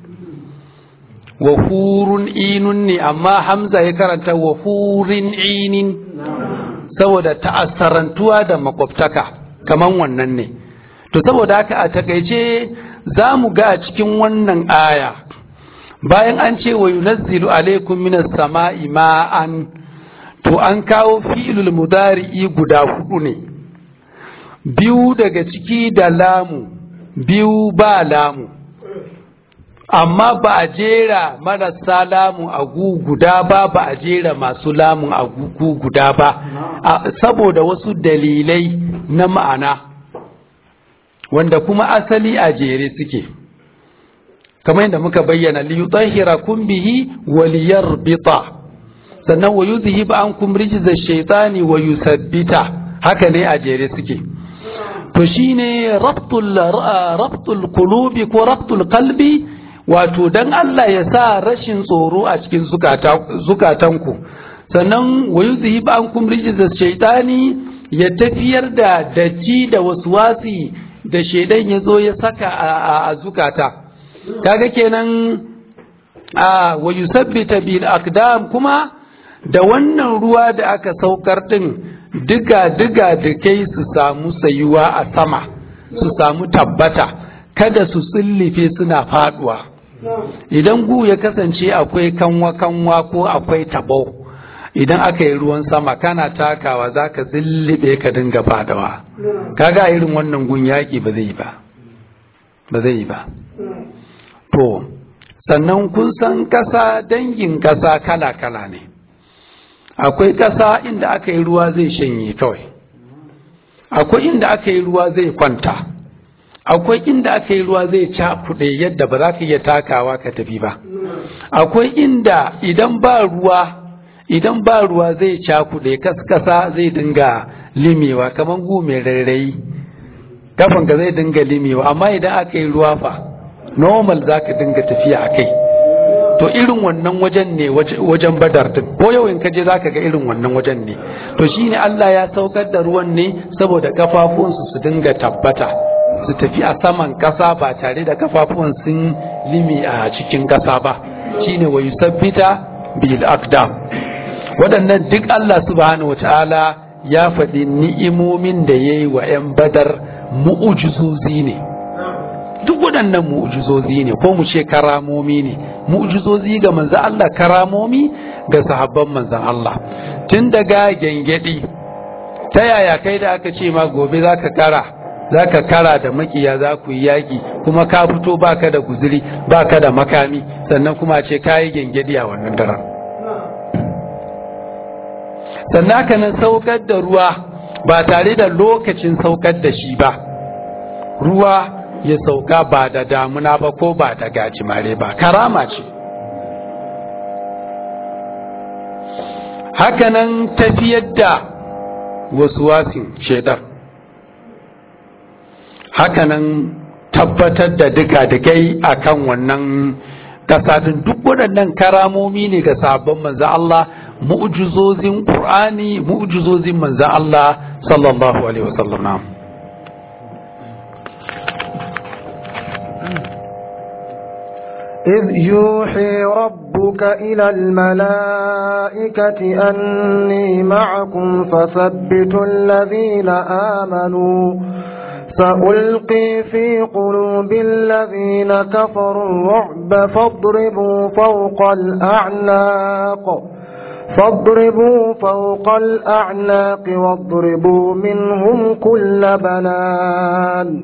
wahurun inun ne amma hamza ya karanta wahurin inin saboda ta'assarantuwa da makwabtaka kamar wannan ne to saboda haka a takaice za mu ga a cikin wannan aya bayan an ce wa yunazzilu alaikum minas sama'i ma'an to an kawo fi'ilul mudari'i guda hudu ne biyu daga ciki da lamu biyu ba lamu amma ba a jera marasa lamu a gu guda ba ba a jera masu lamun a gu guda ba saboda wasu dalilai na ma'ana wanda kuma asali a jere suke kamar yadda muka bayyana li yutahhirakum bihi wa liyarbita sannan wa yuzhib ankum rijza shaytani wa yusabbita haka ne a jere suke to shine rabtul rabtul qulubi ko rabtul qalbi wato dan Allah ya sa rashin tsoro a cikin zukatanku sannan wa yuzhib ankum rijza shaytani ya tafiyar da datti da waswasi da shaidan ya zo ya saka a zukata kaga kenan a wa yusabbita bil aqdam kuma da wannan ruwa da aka saukar din diga diga da kai su samu sayuwa a sama su samu tabbata kada su tsillife suna faduwa idan gu ya kasance akwai kanwa kanwa ko akwai tabo idan aka yi ruwan sama kana takawa za ka zillibe ka dinga fadawa kaga irin wannan gun yaƙi ba zai ba ba zai ba to sannan kun san ƙasa dangin ƙasa kala-kala ne akwai ƙasa inda aka yi ruwa zai shanye kawai akwai inda aka yi ruwa zai kwanta akwai inda aka yi ruwa zai cakuɗe yadda ba za ka iya takawa ka tafi ba akwai inda idan ba ruwa idan ba ruwa zai cakuɗe kaskasa zai dinga limewa kamar gu mai rairayi kafanka zai dinga limewa amma idan aka yi ruwa fa normal za ka dinga tafiya a kai to irin wannan wajen ne wajen badar din ko yau in kaje za ka ga irin wannan wajen ne to shine Allah ya saukar da ruwan ne saboda kafafunsu su dinga tabbata su tafi a saman kasa ba tare da kafafuwan sun limi a cikin kasa ba shine wa yusabbita bil aqdam waɗannan duk Allah subhanahu wataala ya faɗi ni'imomin da ya yi wa 'yan badar mu'ujizozi ne duk waɗannan mu'ujizozi ne ko mu ce karamomi ne mu'ujizozi ga manzan Allah karamomi ga sahabban manzan Allah tun daga gyangyaɗi ta yaya kai da aka ce ma gobe za ka kara za ka kara da makiya za ku yi yaƙi kuma ka fito baka da guzuri baka da makami sannan kuma ce ka yi gengedi a wannan daren sannan haka nan saukar da ruwa ba tare da lokacin saukar da shi ba ruwa ya sauka ba da damuna ba ko ba da gajimare ba karama ce hakanan tafiyar da wasu wasin shaidar hakanan tabbatar da duka-dukai a kan wannan kasadin duk waɗannan karamomi ne ga sabon manzan Allah mu'jizozin ƙur'ani mu'jizozin manzan Allah sallallahu alaihi wasallam إذ يوحي ربك إلى الملائكة أني معكم فثبتوا الذين آمنوا سألقي في قلوب الذين كفروا الرعب فاضربوا فوق الأعناق فاضربوا فوق الأعناق واضربوا منهم كل بنان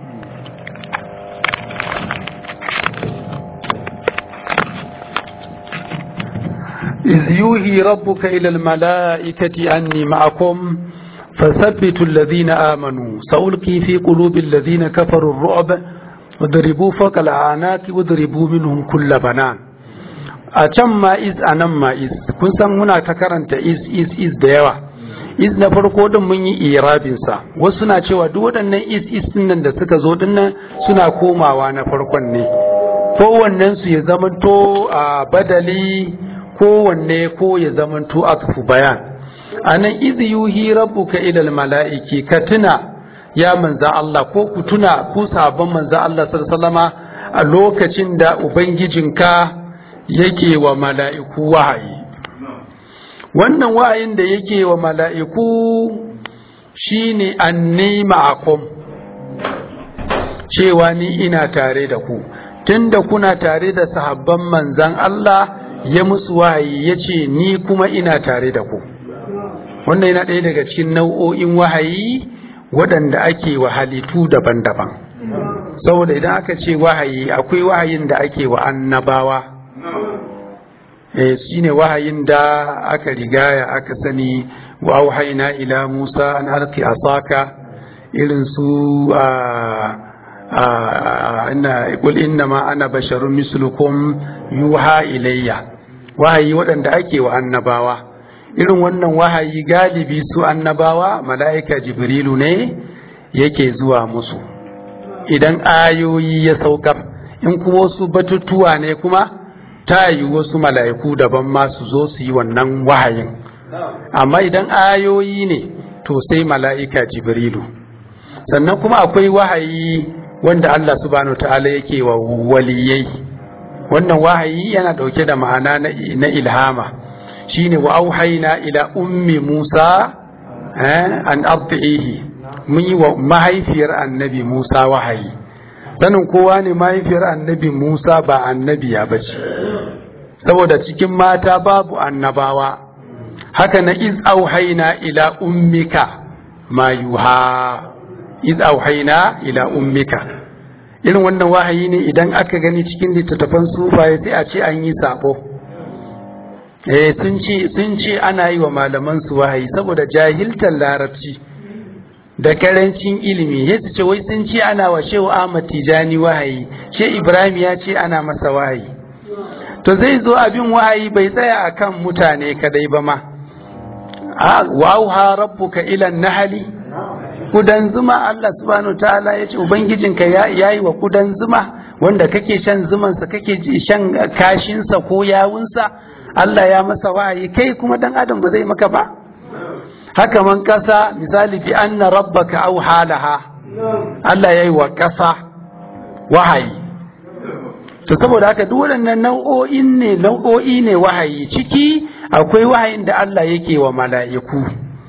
إذ يوهي ربك إلى الملائكة أني معكم فثبتوا الذين آمنوا سألقي في قلوب الذين كفروا الرعب وضربوا فوق الأعناق وضربوا منهم كل بنان أتم ما إذ أنم ما إذ كن سن منا تكرنت إذ إذ إذ ديوا إذ na farko din mun yi irabinsa wasu suna cewa duk waɗannan is is nan da suka zo dinnan suna komawa na farkon ne kowannen su ya zamanto a badali kowanne ko ya zamanto akfu bayan anan idh yuhi rabbuka ila mala'iki ka tuna ya manza Allah ko ku tuna ku sabon manza Allah sallallahu a lokacin da ubangijinka yake wa mala'iku wahayi wannan wahayin da yake wa mala'iku shine anni ma'akum cewa ni ina tare da ku tunda kuna tare da sahabban manzan Allah ya musu wahayi ya ce ni kuma ina tare da ku wannan yana ɗaya daga cikin nau'o'in wahayi waɗanda ake wa halittu daban-daban saboda idan aka ce wahayi akwai wahayin da ake wa annabawa eh shine wahayin da aka rigaya aka sani wa auhayna ila Musa an alqi asaka irin su a inna qul innama ana basharun mislukum yuha ilayya wahayi waɗanda ake wa annabawa irin wannan wahayi galibi su annabawa mala'ika jibrilu ne yake zuwa musu idan ayoyi ya saukar in kuma wasu batutuwa ne kuma ta yi wasu mala'iku daban masu zo su yi wannan wahayin amma idan ayoyi ne to sai mala'ika jibrilu sannan kuma akwai wahayi wanda Allah subhanahu ta'ala yake wa waliyai wannan wahayi yana ɗauke da ma'ana na ilhama shine wa auhaina ila ummi Musa an ardihi mun yi wa mahaifiyar annabi Musa wahayi sanin kowa ne mahaifiyar annabi Musa ba annabiya ba ce saboda cikin mata babu annabawa haka na iz auhaina ila ummika ma yuha iz auhaina ila ummika irin wannan wahayi ne idan aka gani cikin littattafan sufaye sai a ce an yi sabo eh sun ce sun ce ana yi wa malaman su wahayi saboda jahiltar larabci da karancin ilimi ya ce wai sun ce ana wa shehu Ahmad Tijani wahayi she Ibrahim ya ce ana masa wahayi to zai zo abin wahayi bai tsaya akan mutane kadai ba ma wa auha rabbuka ila nahli kudan zuma Allah subhanahu ta'ala ya ce ubangijinka ya yi wa kudan zuma wanda kake shan zumansa kake shan kashinsa ko yawunsa Allah ya masa wahayi kai kuma dan adam ba zai maka ba haka man kasa misali bi anna rabbaka aw halaha Allah ya yi wa kasa wahayi to saboda haka duk waɗannan nau'o'in ne nau'o'i ne wahayi ciki akwai wahayin da Allah yake wa mala'iku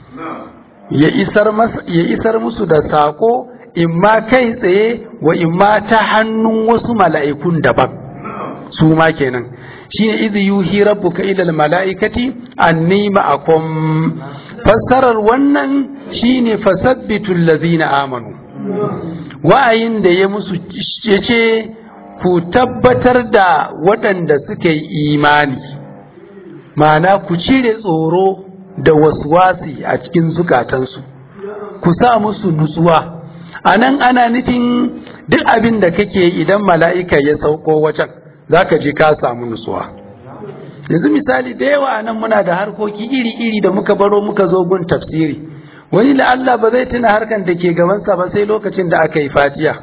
ya isar musu da saƙo imma kai tsaye wa imma ta hannun wasu mala'ikun daban su ma kenan shi ne izi yuhi rabbuka ilal mala'ikati anni ma'akum fassarar wannan shine fasabbitul lazina amanu wa'ayin da ya musu ya ce ku tabbatar da waɗanda suka yi imani ma'ana ku cire tsoro da waswasi a cikin zukatansu ku sa musu nutsuwa a nan ana nufin duk abin da kake idan mala'ika ya sauko wajen za ka je ka samu nutsuwa yanzu misali da yawa nan muna da harkoki iri-iri da muka baro muka zo gun tafsiri wani da Allah ba zai tuna harkan da ke gabansa ba sai lokacin da aka yi fatiya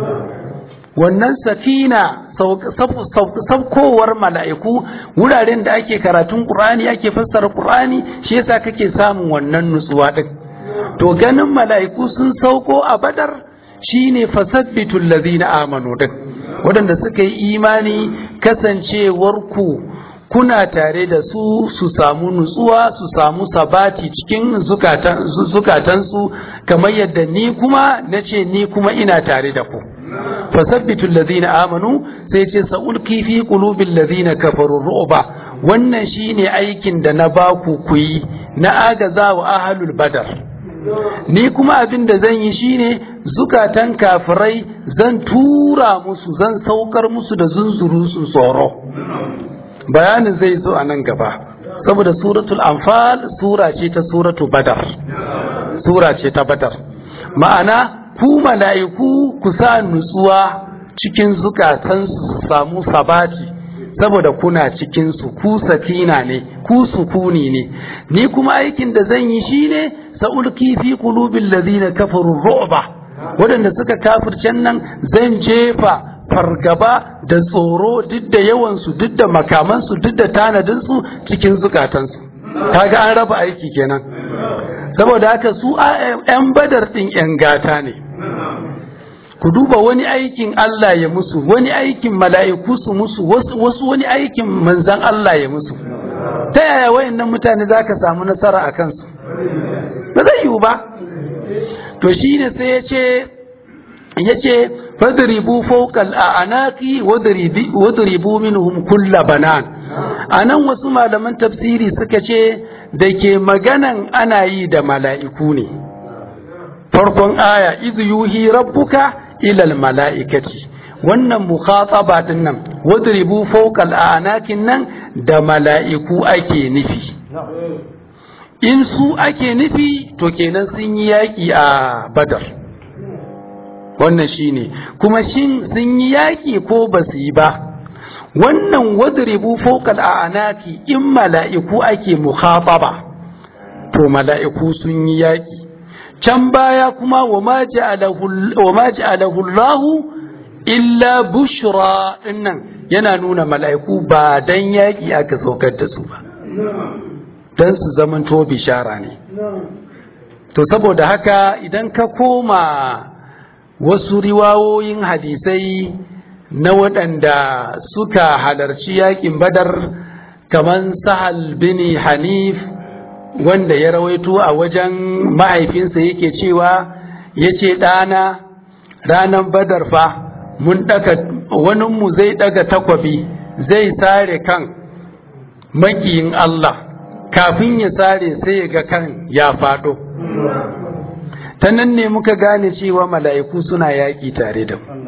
wannan safina saukowar mala'iku wuraren da ake karatun ƙur'ani ake fassara ƙur'ani shi yasa kake samun wannan nutsuwa ɗin to ganin mala'iku sun sauko a badar shine fasabbitul ladina amanu ɗin waɗanda suka yi imani kasancewarku kuna tare da su su samu nutsuwa su samu sabati cikin zukatansu kamar yadda ni kuma na ce ni kuma ina tare da ku fasabbitul ladina amanu sai ce sa'ulki fi qulubil ladina kafaru ru'ba wannan shine aikin da na baku ku yi na agaza wa ahlul badar ni kuma abin da zan yi shine zukatan kafirai zan tura musu zan saukar musu da zunzuru su tsoro bayanin zai zo a nan gaba saboda suratul anfal sura ce ta suratu badar sura ce ta badar ma'ana ku mala'iku ku sa nutsuwa cikin zukatansu su samu sabati saboda kuna cikinsu ku sakina ne ku sukuni ne ni kuma aikin da zan yi shine sa'ulki fi qulubil ladina kafaru ru'ba waɗanda suka kafircen nan zan jefa fargaba da tsoro duk da yawansu duk da makamansu duk da tanadinsu cikin zukatansu kaga an raba aiki kenan saboda haka su 'yan badar ɗin 'yan gata ne ku duba wani aikin Allah ya musu wani aikin mala'iku su musu wasu wani aikin manzan Allah ya musu ta yaya wayannan mutane za ka samu nasara a kansu ba zai yiwu ba to shi ne sai ya ce ya ce fadribu fawqal a'naqi wadribu minhum kulla banan anan wasu malaman tafsiri suka ce da ke maganan ana yi da mala'iku ne farkon aya iz yuhi rabbuka ilal mala'ikati wannan mukhataba din nan wadribu fawqal a'naqin nan da mala'iku ake nufi in su ake nufi to kenan sun yi yaƙi a badar wannan shine kuma shin sun yi yaƙi ko ba su yi ba wannan wadribu fawqal a'naqi in mala'iku ake mukhataba to mala'iku sun yi yaƙi can baya kuma wa ma ja'alahu Allah illa bushra dinnan yana nuna mala'iku ba dan yaƙi aka saukar da su ba dan su zaman to bishara ne to saboda haka idan ka koma wasu riwawoyin hadisai na waɗanda suka halarci yaƙin badar kamar sahal bin hanif wanda ya rawaito a wajen mahaifinsa yake cewa ya ce ɗana ranar badar fa mun ɗaga waninmu zai ɗaga takwabi zai sare kan makiyin Allah kafin ya sare sai ga kan ya faɗo ta nan ne muka gane cewa mala'iku suna yaƙi tare da mu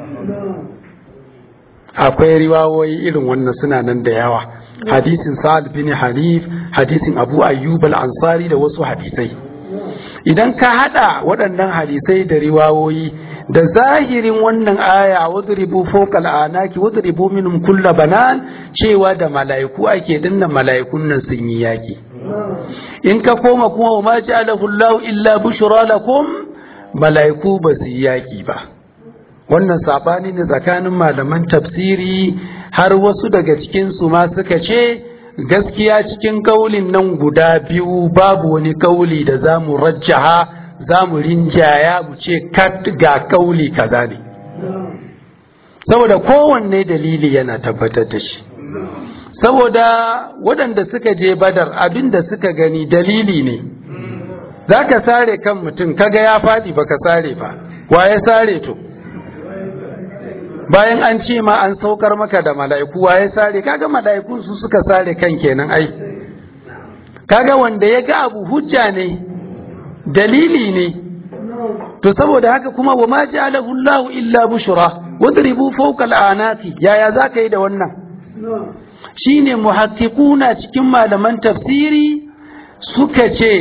akwai riwawoyi irin wannan suna nan da yawa hadisin sa'ad bin hanif hadisin abu ayyub al-ansari da wasu hadisai idan ka hada waɗannan hadisai da riwawoyi da zahirin wannan aya wadribu fawqal anaki wadribu minhum kulla banan cewa da mala'iku ake dinna mala'ikun nan sun yi yaki in ka koma kuma wa ma ja'alahu Allah illa bushra lakum mala'iku ba su yi yaki ba wannan sabani ne tsakanin malaman tafsiri har wasu daga cikinsu ma suka ce gaskiya cikin kaulin nan guda biyu babu wani kauli da za mu rajjaha za mu rinjaya mu ce kat ga kauli kaza ne saboda kowanne dalili yana tabbatar da shi saboda waɗanda suka je badar abin da suka gani dalili ne za ka sare kan mutum kaga ya faɗi baka sare ba wa ya sare to bayan an ce ma an saukar maka da mala'iku waye sare kaga mala'ikun su suka sare kan kenan ai kaga wanda ya ga abu hujja ne dalili ne to saboda haka kuma wa ma ja'alahu Allah illa bushra wadribu fawqa al'anati yaya zaka yi da wannan shine muhaqqiquna cikin malaman tafsiri suka ce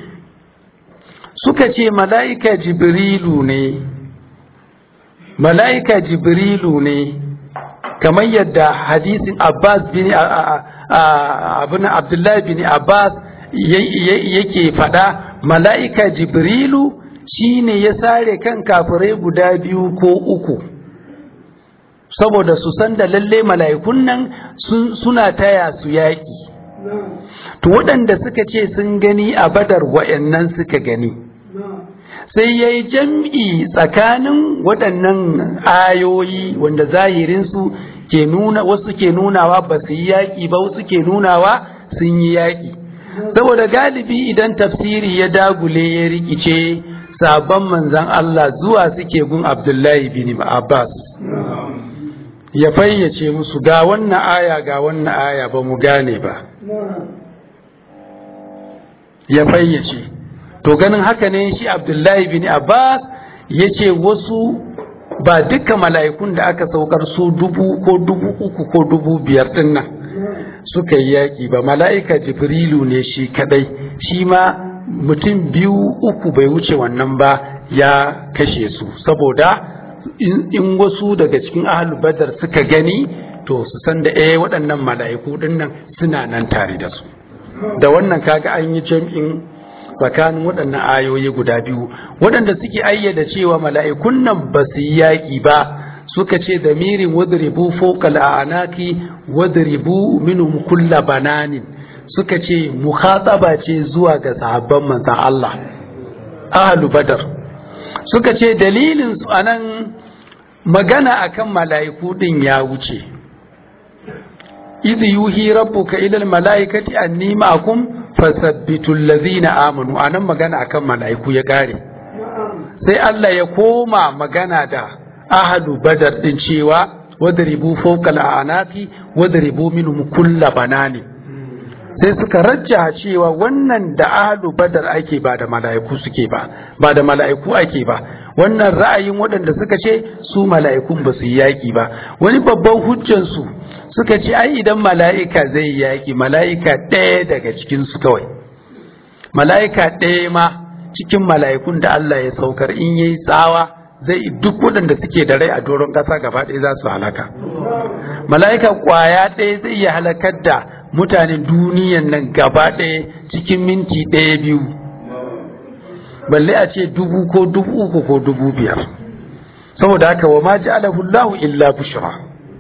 suka ce mala'ika jibrilu ne mala'ika jibrilu ne kamar yadda hadisin Abbas bin abin Abdullahi bin Abbas yake faɗa mala'ika jibrilu shine ya sare kan kafirai guda biyu ko uku saboda su san da lalle mala'ikun nan suna taya su yaƙi to waɗanda suka ce sun gani a badar wa'yannan suka gani sai ya yi jam'i tsakanin waɗannan ayoyi wanda zahirinsu ke nuna wasu ke nunawa ba su yi yaƙi ba wasu ke nunawa sun yi yaƙi saboda galibi idan tafsiri ya dagule ya rikice sabon manzan Allah zuwa suke gun Abdullahi bin Abbas ya fayyace musu ga wannan aya ga wannan aya ba mu gane ba ya fayyace to ganin haka ne shi Abdullahi bin Abbas ya ce wasu ba duka mala'ikun da aka saukar su dubu ko dubu uku ko dubu biyar din nan suka yi yaƙi ba mala'ika jibrilu ne shi kadai shi ma mutum biyu uku bai wuce wannan ba ya kashe su saboda in wasu daga cikin ahalu badar suka gani to su san da eh waɗannan mala'iku din nan suna nan tare da su da wannan kaga an yi jam'in tsakanin waɗannan ayoyi guda biyu waɗanda suke ayyada cewa mala'ikun nan ba su yi yaƙi ba suka ce da mirin wadribu fawqal a'naqi wadribu minhum kulla bananin suka ce mukhataba ce zuwa ga sahabban manzon Allah ahlu badar suka ce dalilin su anan magana akan mala'iku din ya wuce idh yuhi rabbuka ila al mala'ikati anni ma'akum fasabbitul ladhina amanu anan magana akan mala'iku ya kare sai Allah ya koma magana da ahlu badar din cewa wadribu fawqa al-anaqi wadribu minhum kulla banani sai suka rajja cewa wannan da ahlu badar ake ba da mala'iku suke ba ba da mala'iku ake ba wannan ra'ayin waɗanda suka ce su mala'ikun ba su yi yaƙi ba wani babban hujjan su suka ce ai idan mala'ika zai yi yaƙi mala'ika ɗaya daga cikin su kawai mala'ika ɗaya ma cikin mala'ikun da Allah ya saukar in yayi tsawa zai duk waɗanda suke da rai a doron ƙasa gaba ɗaya za su halaka mala'ika ƙwaya ɗaya zai iya halakar da mutanen duniyan nan gaba ɗaya cikin minti ɗaya biyu balle a ce dubu ko dubu uku ko dubu biyar saboda haka wa ma ja'alahu Allahu illa bushra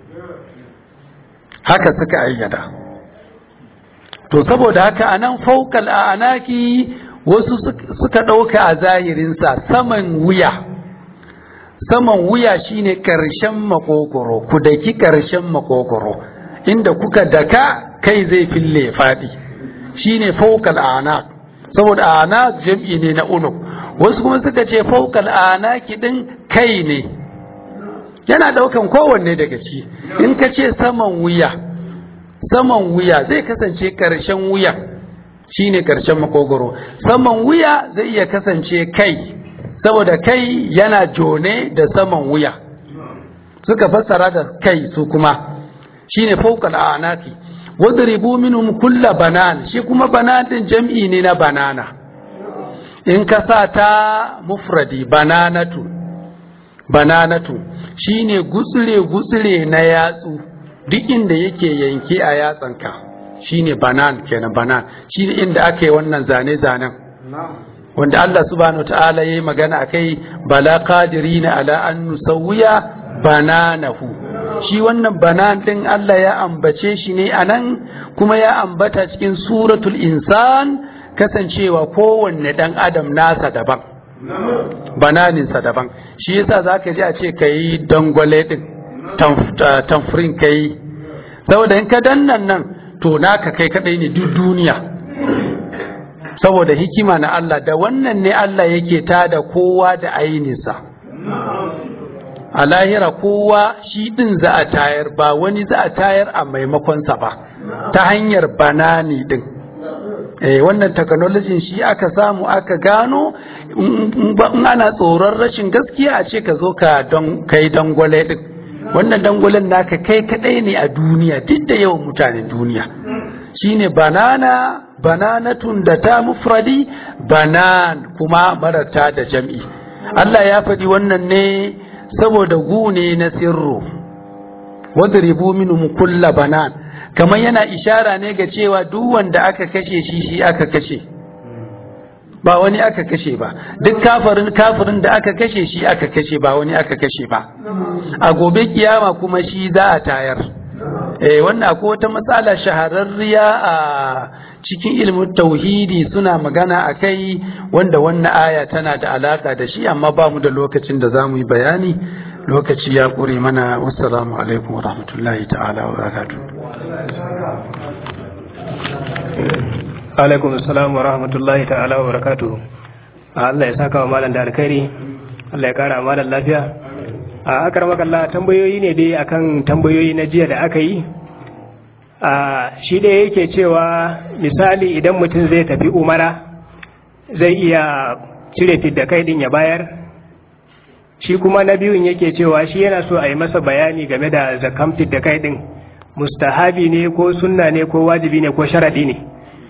haka suka ayyada to saboda haka anan fawqal anaki wasu suka ɗauka a zahirinsa saman wuya saman wuya shine ƙarshen makogoro ku daki ƙarshen makogoro inda kuka daka kai zai fille faɗi shine fawqal anak saboda anak jam'i ne na unuk wasu kuma suka ce fawqal anaki din kai ne yana daukan kowanne daga ci in ka ce saman wuya saman wuya zai kasance ƙarshen wuya shine ƙarshen makogoro saman wuya zai iya kasance kai saboda kai yana jone da saman wuya suka fassara da kai su kuma shine fawqal anaki wadribu minhum kulla banan shi kuma banan din jam'i ne na banana in ka sa ta mufradi bananatu bananatu shine gutsire gutsire na yatsu duk inda yake yanke a yatsanka shine banan kenan banan shine inda aka yi wannan zane zanen wanda Allah subhanahu ta'ala yayi magana akai bala qadirina ala an nusawwiya bananahu shi wannan banan din Allah ya ambace shi ne anan kuma ya ambata cikin suratul insan kasancewa kowanne dan adam nasa daban bananinsa daban shi yasa zaka ji a ce kai dangwale din tamfrin kai saboda in ka dannan nan to naka kai kadai ne duk duniya saboda hikima na Allah da wannan ne Allah yake tada kowa da aininsa a lahira kowa shi ɗin za a tayar ba wani za a tayar a maimakonsa ba ta hanyar banani ɗin eh wannan technology shi aka samu aka gano in ana tsoron rashin gaskiya a ce ka zo ka don kai dangwale din wannan dangwalen naka kai kadai ne a duniya duk da yawan mutanen duniya shine banana bananatun da ta mufradi banan kuma marata da jam'i Allah ya faɗi wannan ne saboda gune na sirru wadribu minhum kulla banan kamar yana ishara ne ga cewa duk wanda aka kashe shi shi aka kashe ba wani aka kashe ba duk kafirin kafirin da aka kashe shi aka kashe ba wani aka kashe ba a gobe kiyama kuma shi za a tayar eh wannan akwai wata matsala shahararriya a cikin ilimin tauhidi suna magana a kai wanda wannan aya tana da alaka da shi amma ba mu da lokacin da za mu yi bayani lokaci ya ƙure mana wassalamu alaikum wa rahmatullahi ta'ala wa barakatuh alaikum assalam wa rahmatullahi ta'ala wa barakatuh Allah ya saka wa malam da alkhairi Allah ya kara malam lafiya a akar makalla tambayoyi ne dai akan tambayoyi na jiya da aka yi a shi da yake cewa misali idan mutum zai tafi umara zai iya cire fidda kai din ya bayar shi kuma na biyun yake cewa shi yana so a yi masa bayani game da zakam fidda kai din mustahabi ne ko sunna ne ko wajibi ne ko sharadi ne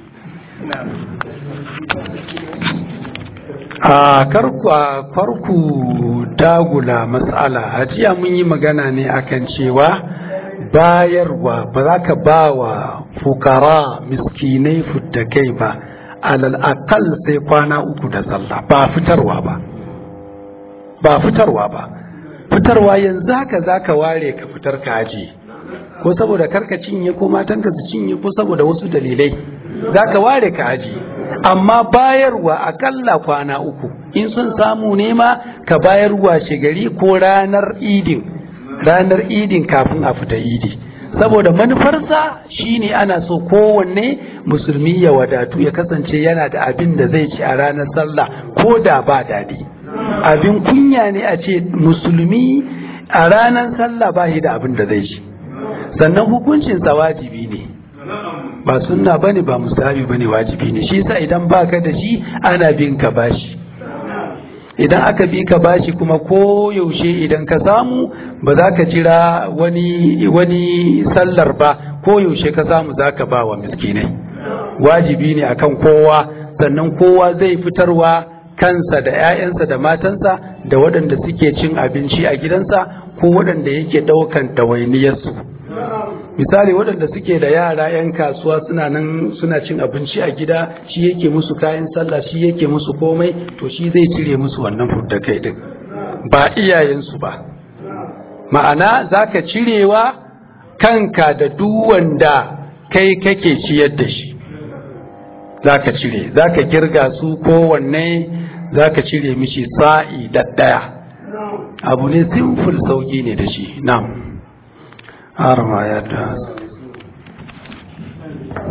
a karku dagula matsala a jiya mun yi magana ne akan cewa bayarwa ba za ka ba wa fukara miskinai kai ba alal akal sai kwana uku da sallah ba fitarwa ba ba fitarwa ba fitarwa yanzu haka za ka ware ka fitar ka aji ko saboda karka cinye ko matanka su cinye ko saboda wasu dalilai za ka ware ka aji amma bayarwa akalla kwana uku in sun samu nema ka bayarwa shigari ko ranar idin ranar idin kafin a fita idi saboda manufarsa shine ana so kowanne musulmi ya wadatu ya kasance yana da abin da zai ci a ranar sallah ko da ba daɗi abin kunya ne a ce musulmi a ranar sallah ba shi da abin da zai ci sannan hukuncinsa wajibi ne ba sunna bane ba musabi bane wajibi ne shi yasa idan baka da shi ana bin ka bashi idan aka bi ka bashi kuma ko yaushe idan ka samu ba za ka jira wani wani sallar ba ko yaushe ka samu za ka ba wa miskinai wajibi ne akan kowa sannan kowa zai fitarwa kansa da 'ya'yansa da matansa da waɗanda suke cin abinci a gidansa ko waɗanda yake ɗaukan ɗawainiyarsu misali waɗanda suke da yara 'yan kasuwa suna nan suna cin abinci a gida shi yake musu kayan sallah shi yake musu komai to shi zai cire musu wannan fudda kai din ba iyayensu ba ma'ana za ka cirewa kanka da duk wanda kai kake ciyar da shi za ka cire za ka girga su kowanne za ka cire mishi sa'i ɗaya abu ne simful sauƙi ne da shi na'am har ma yadda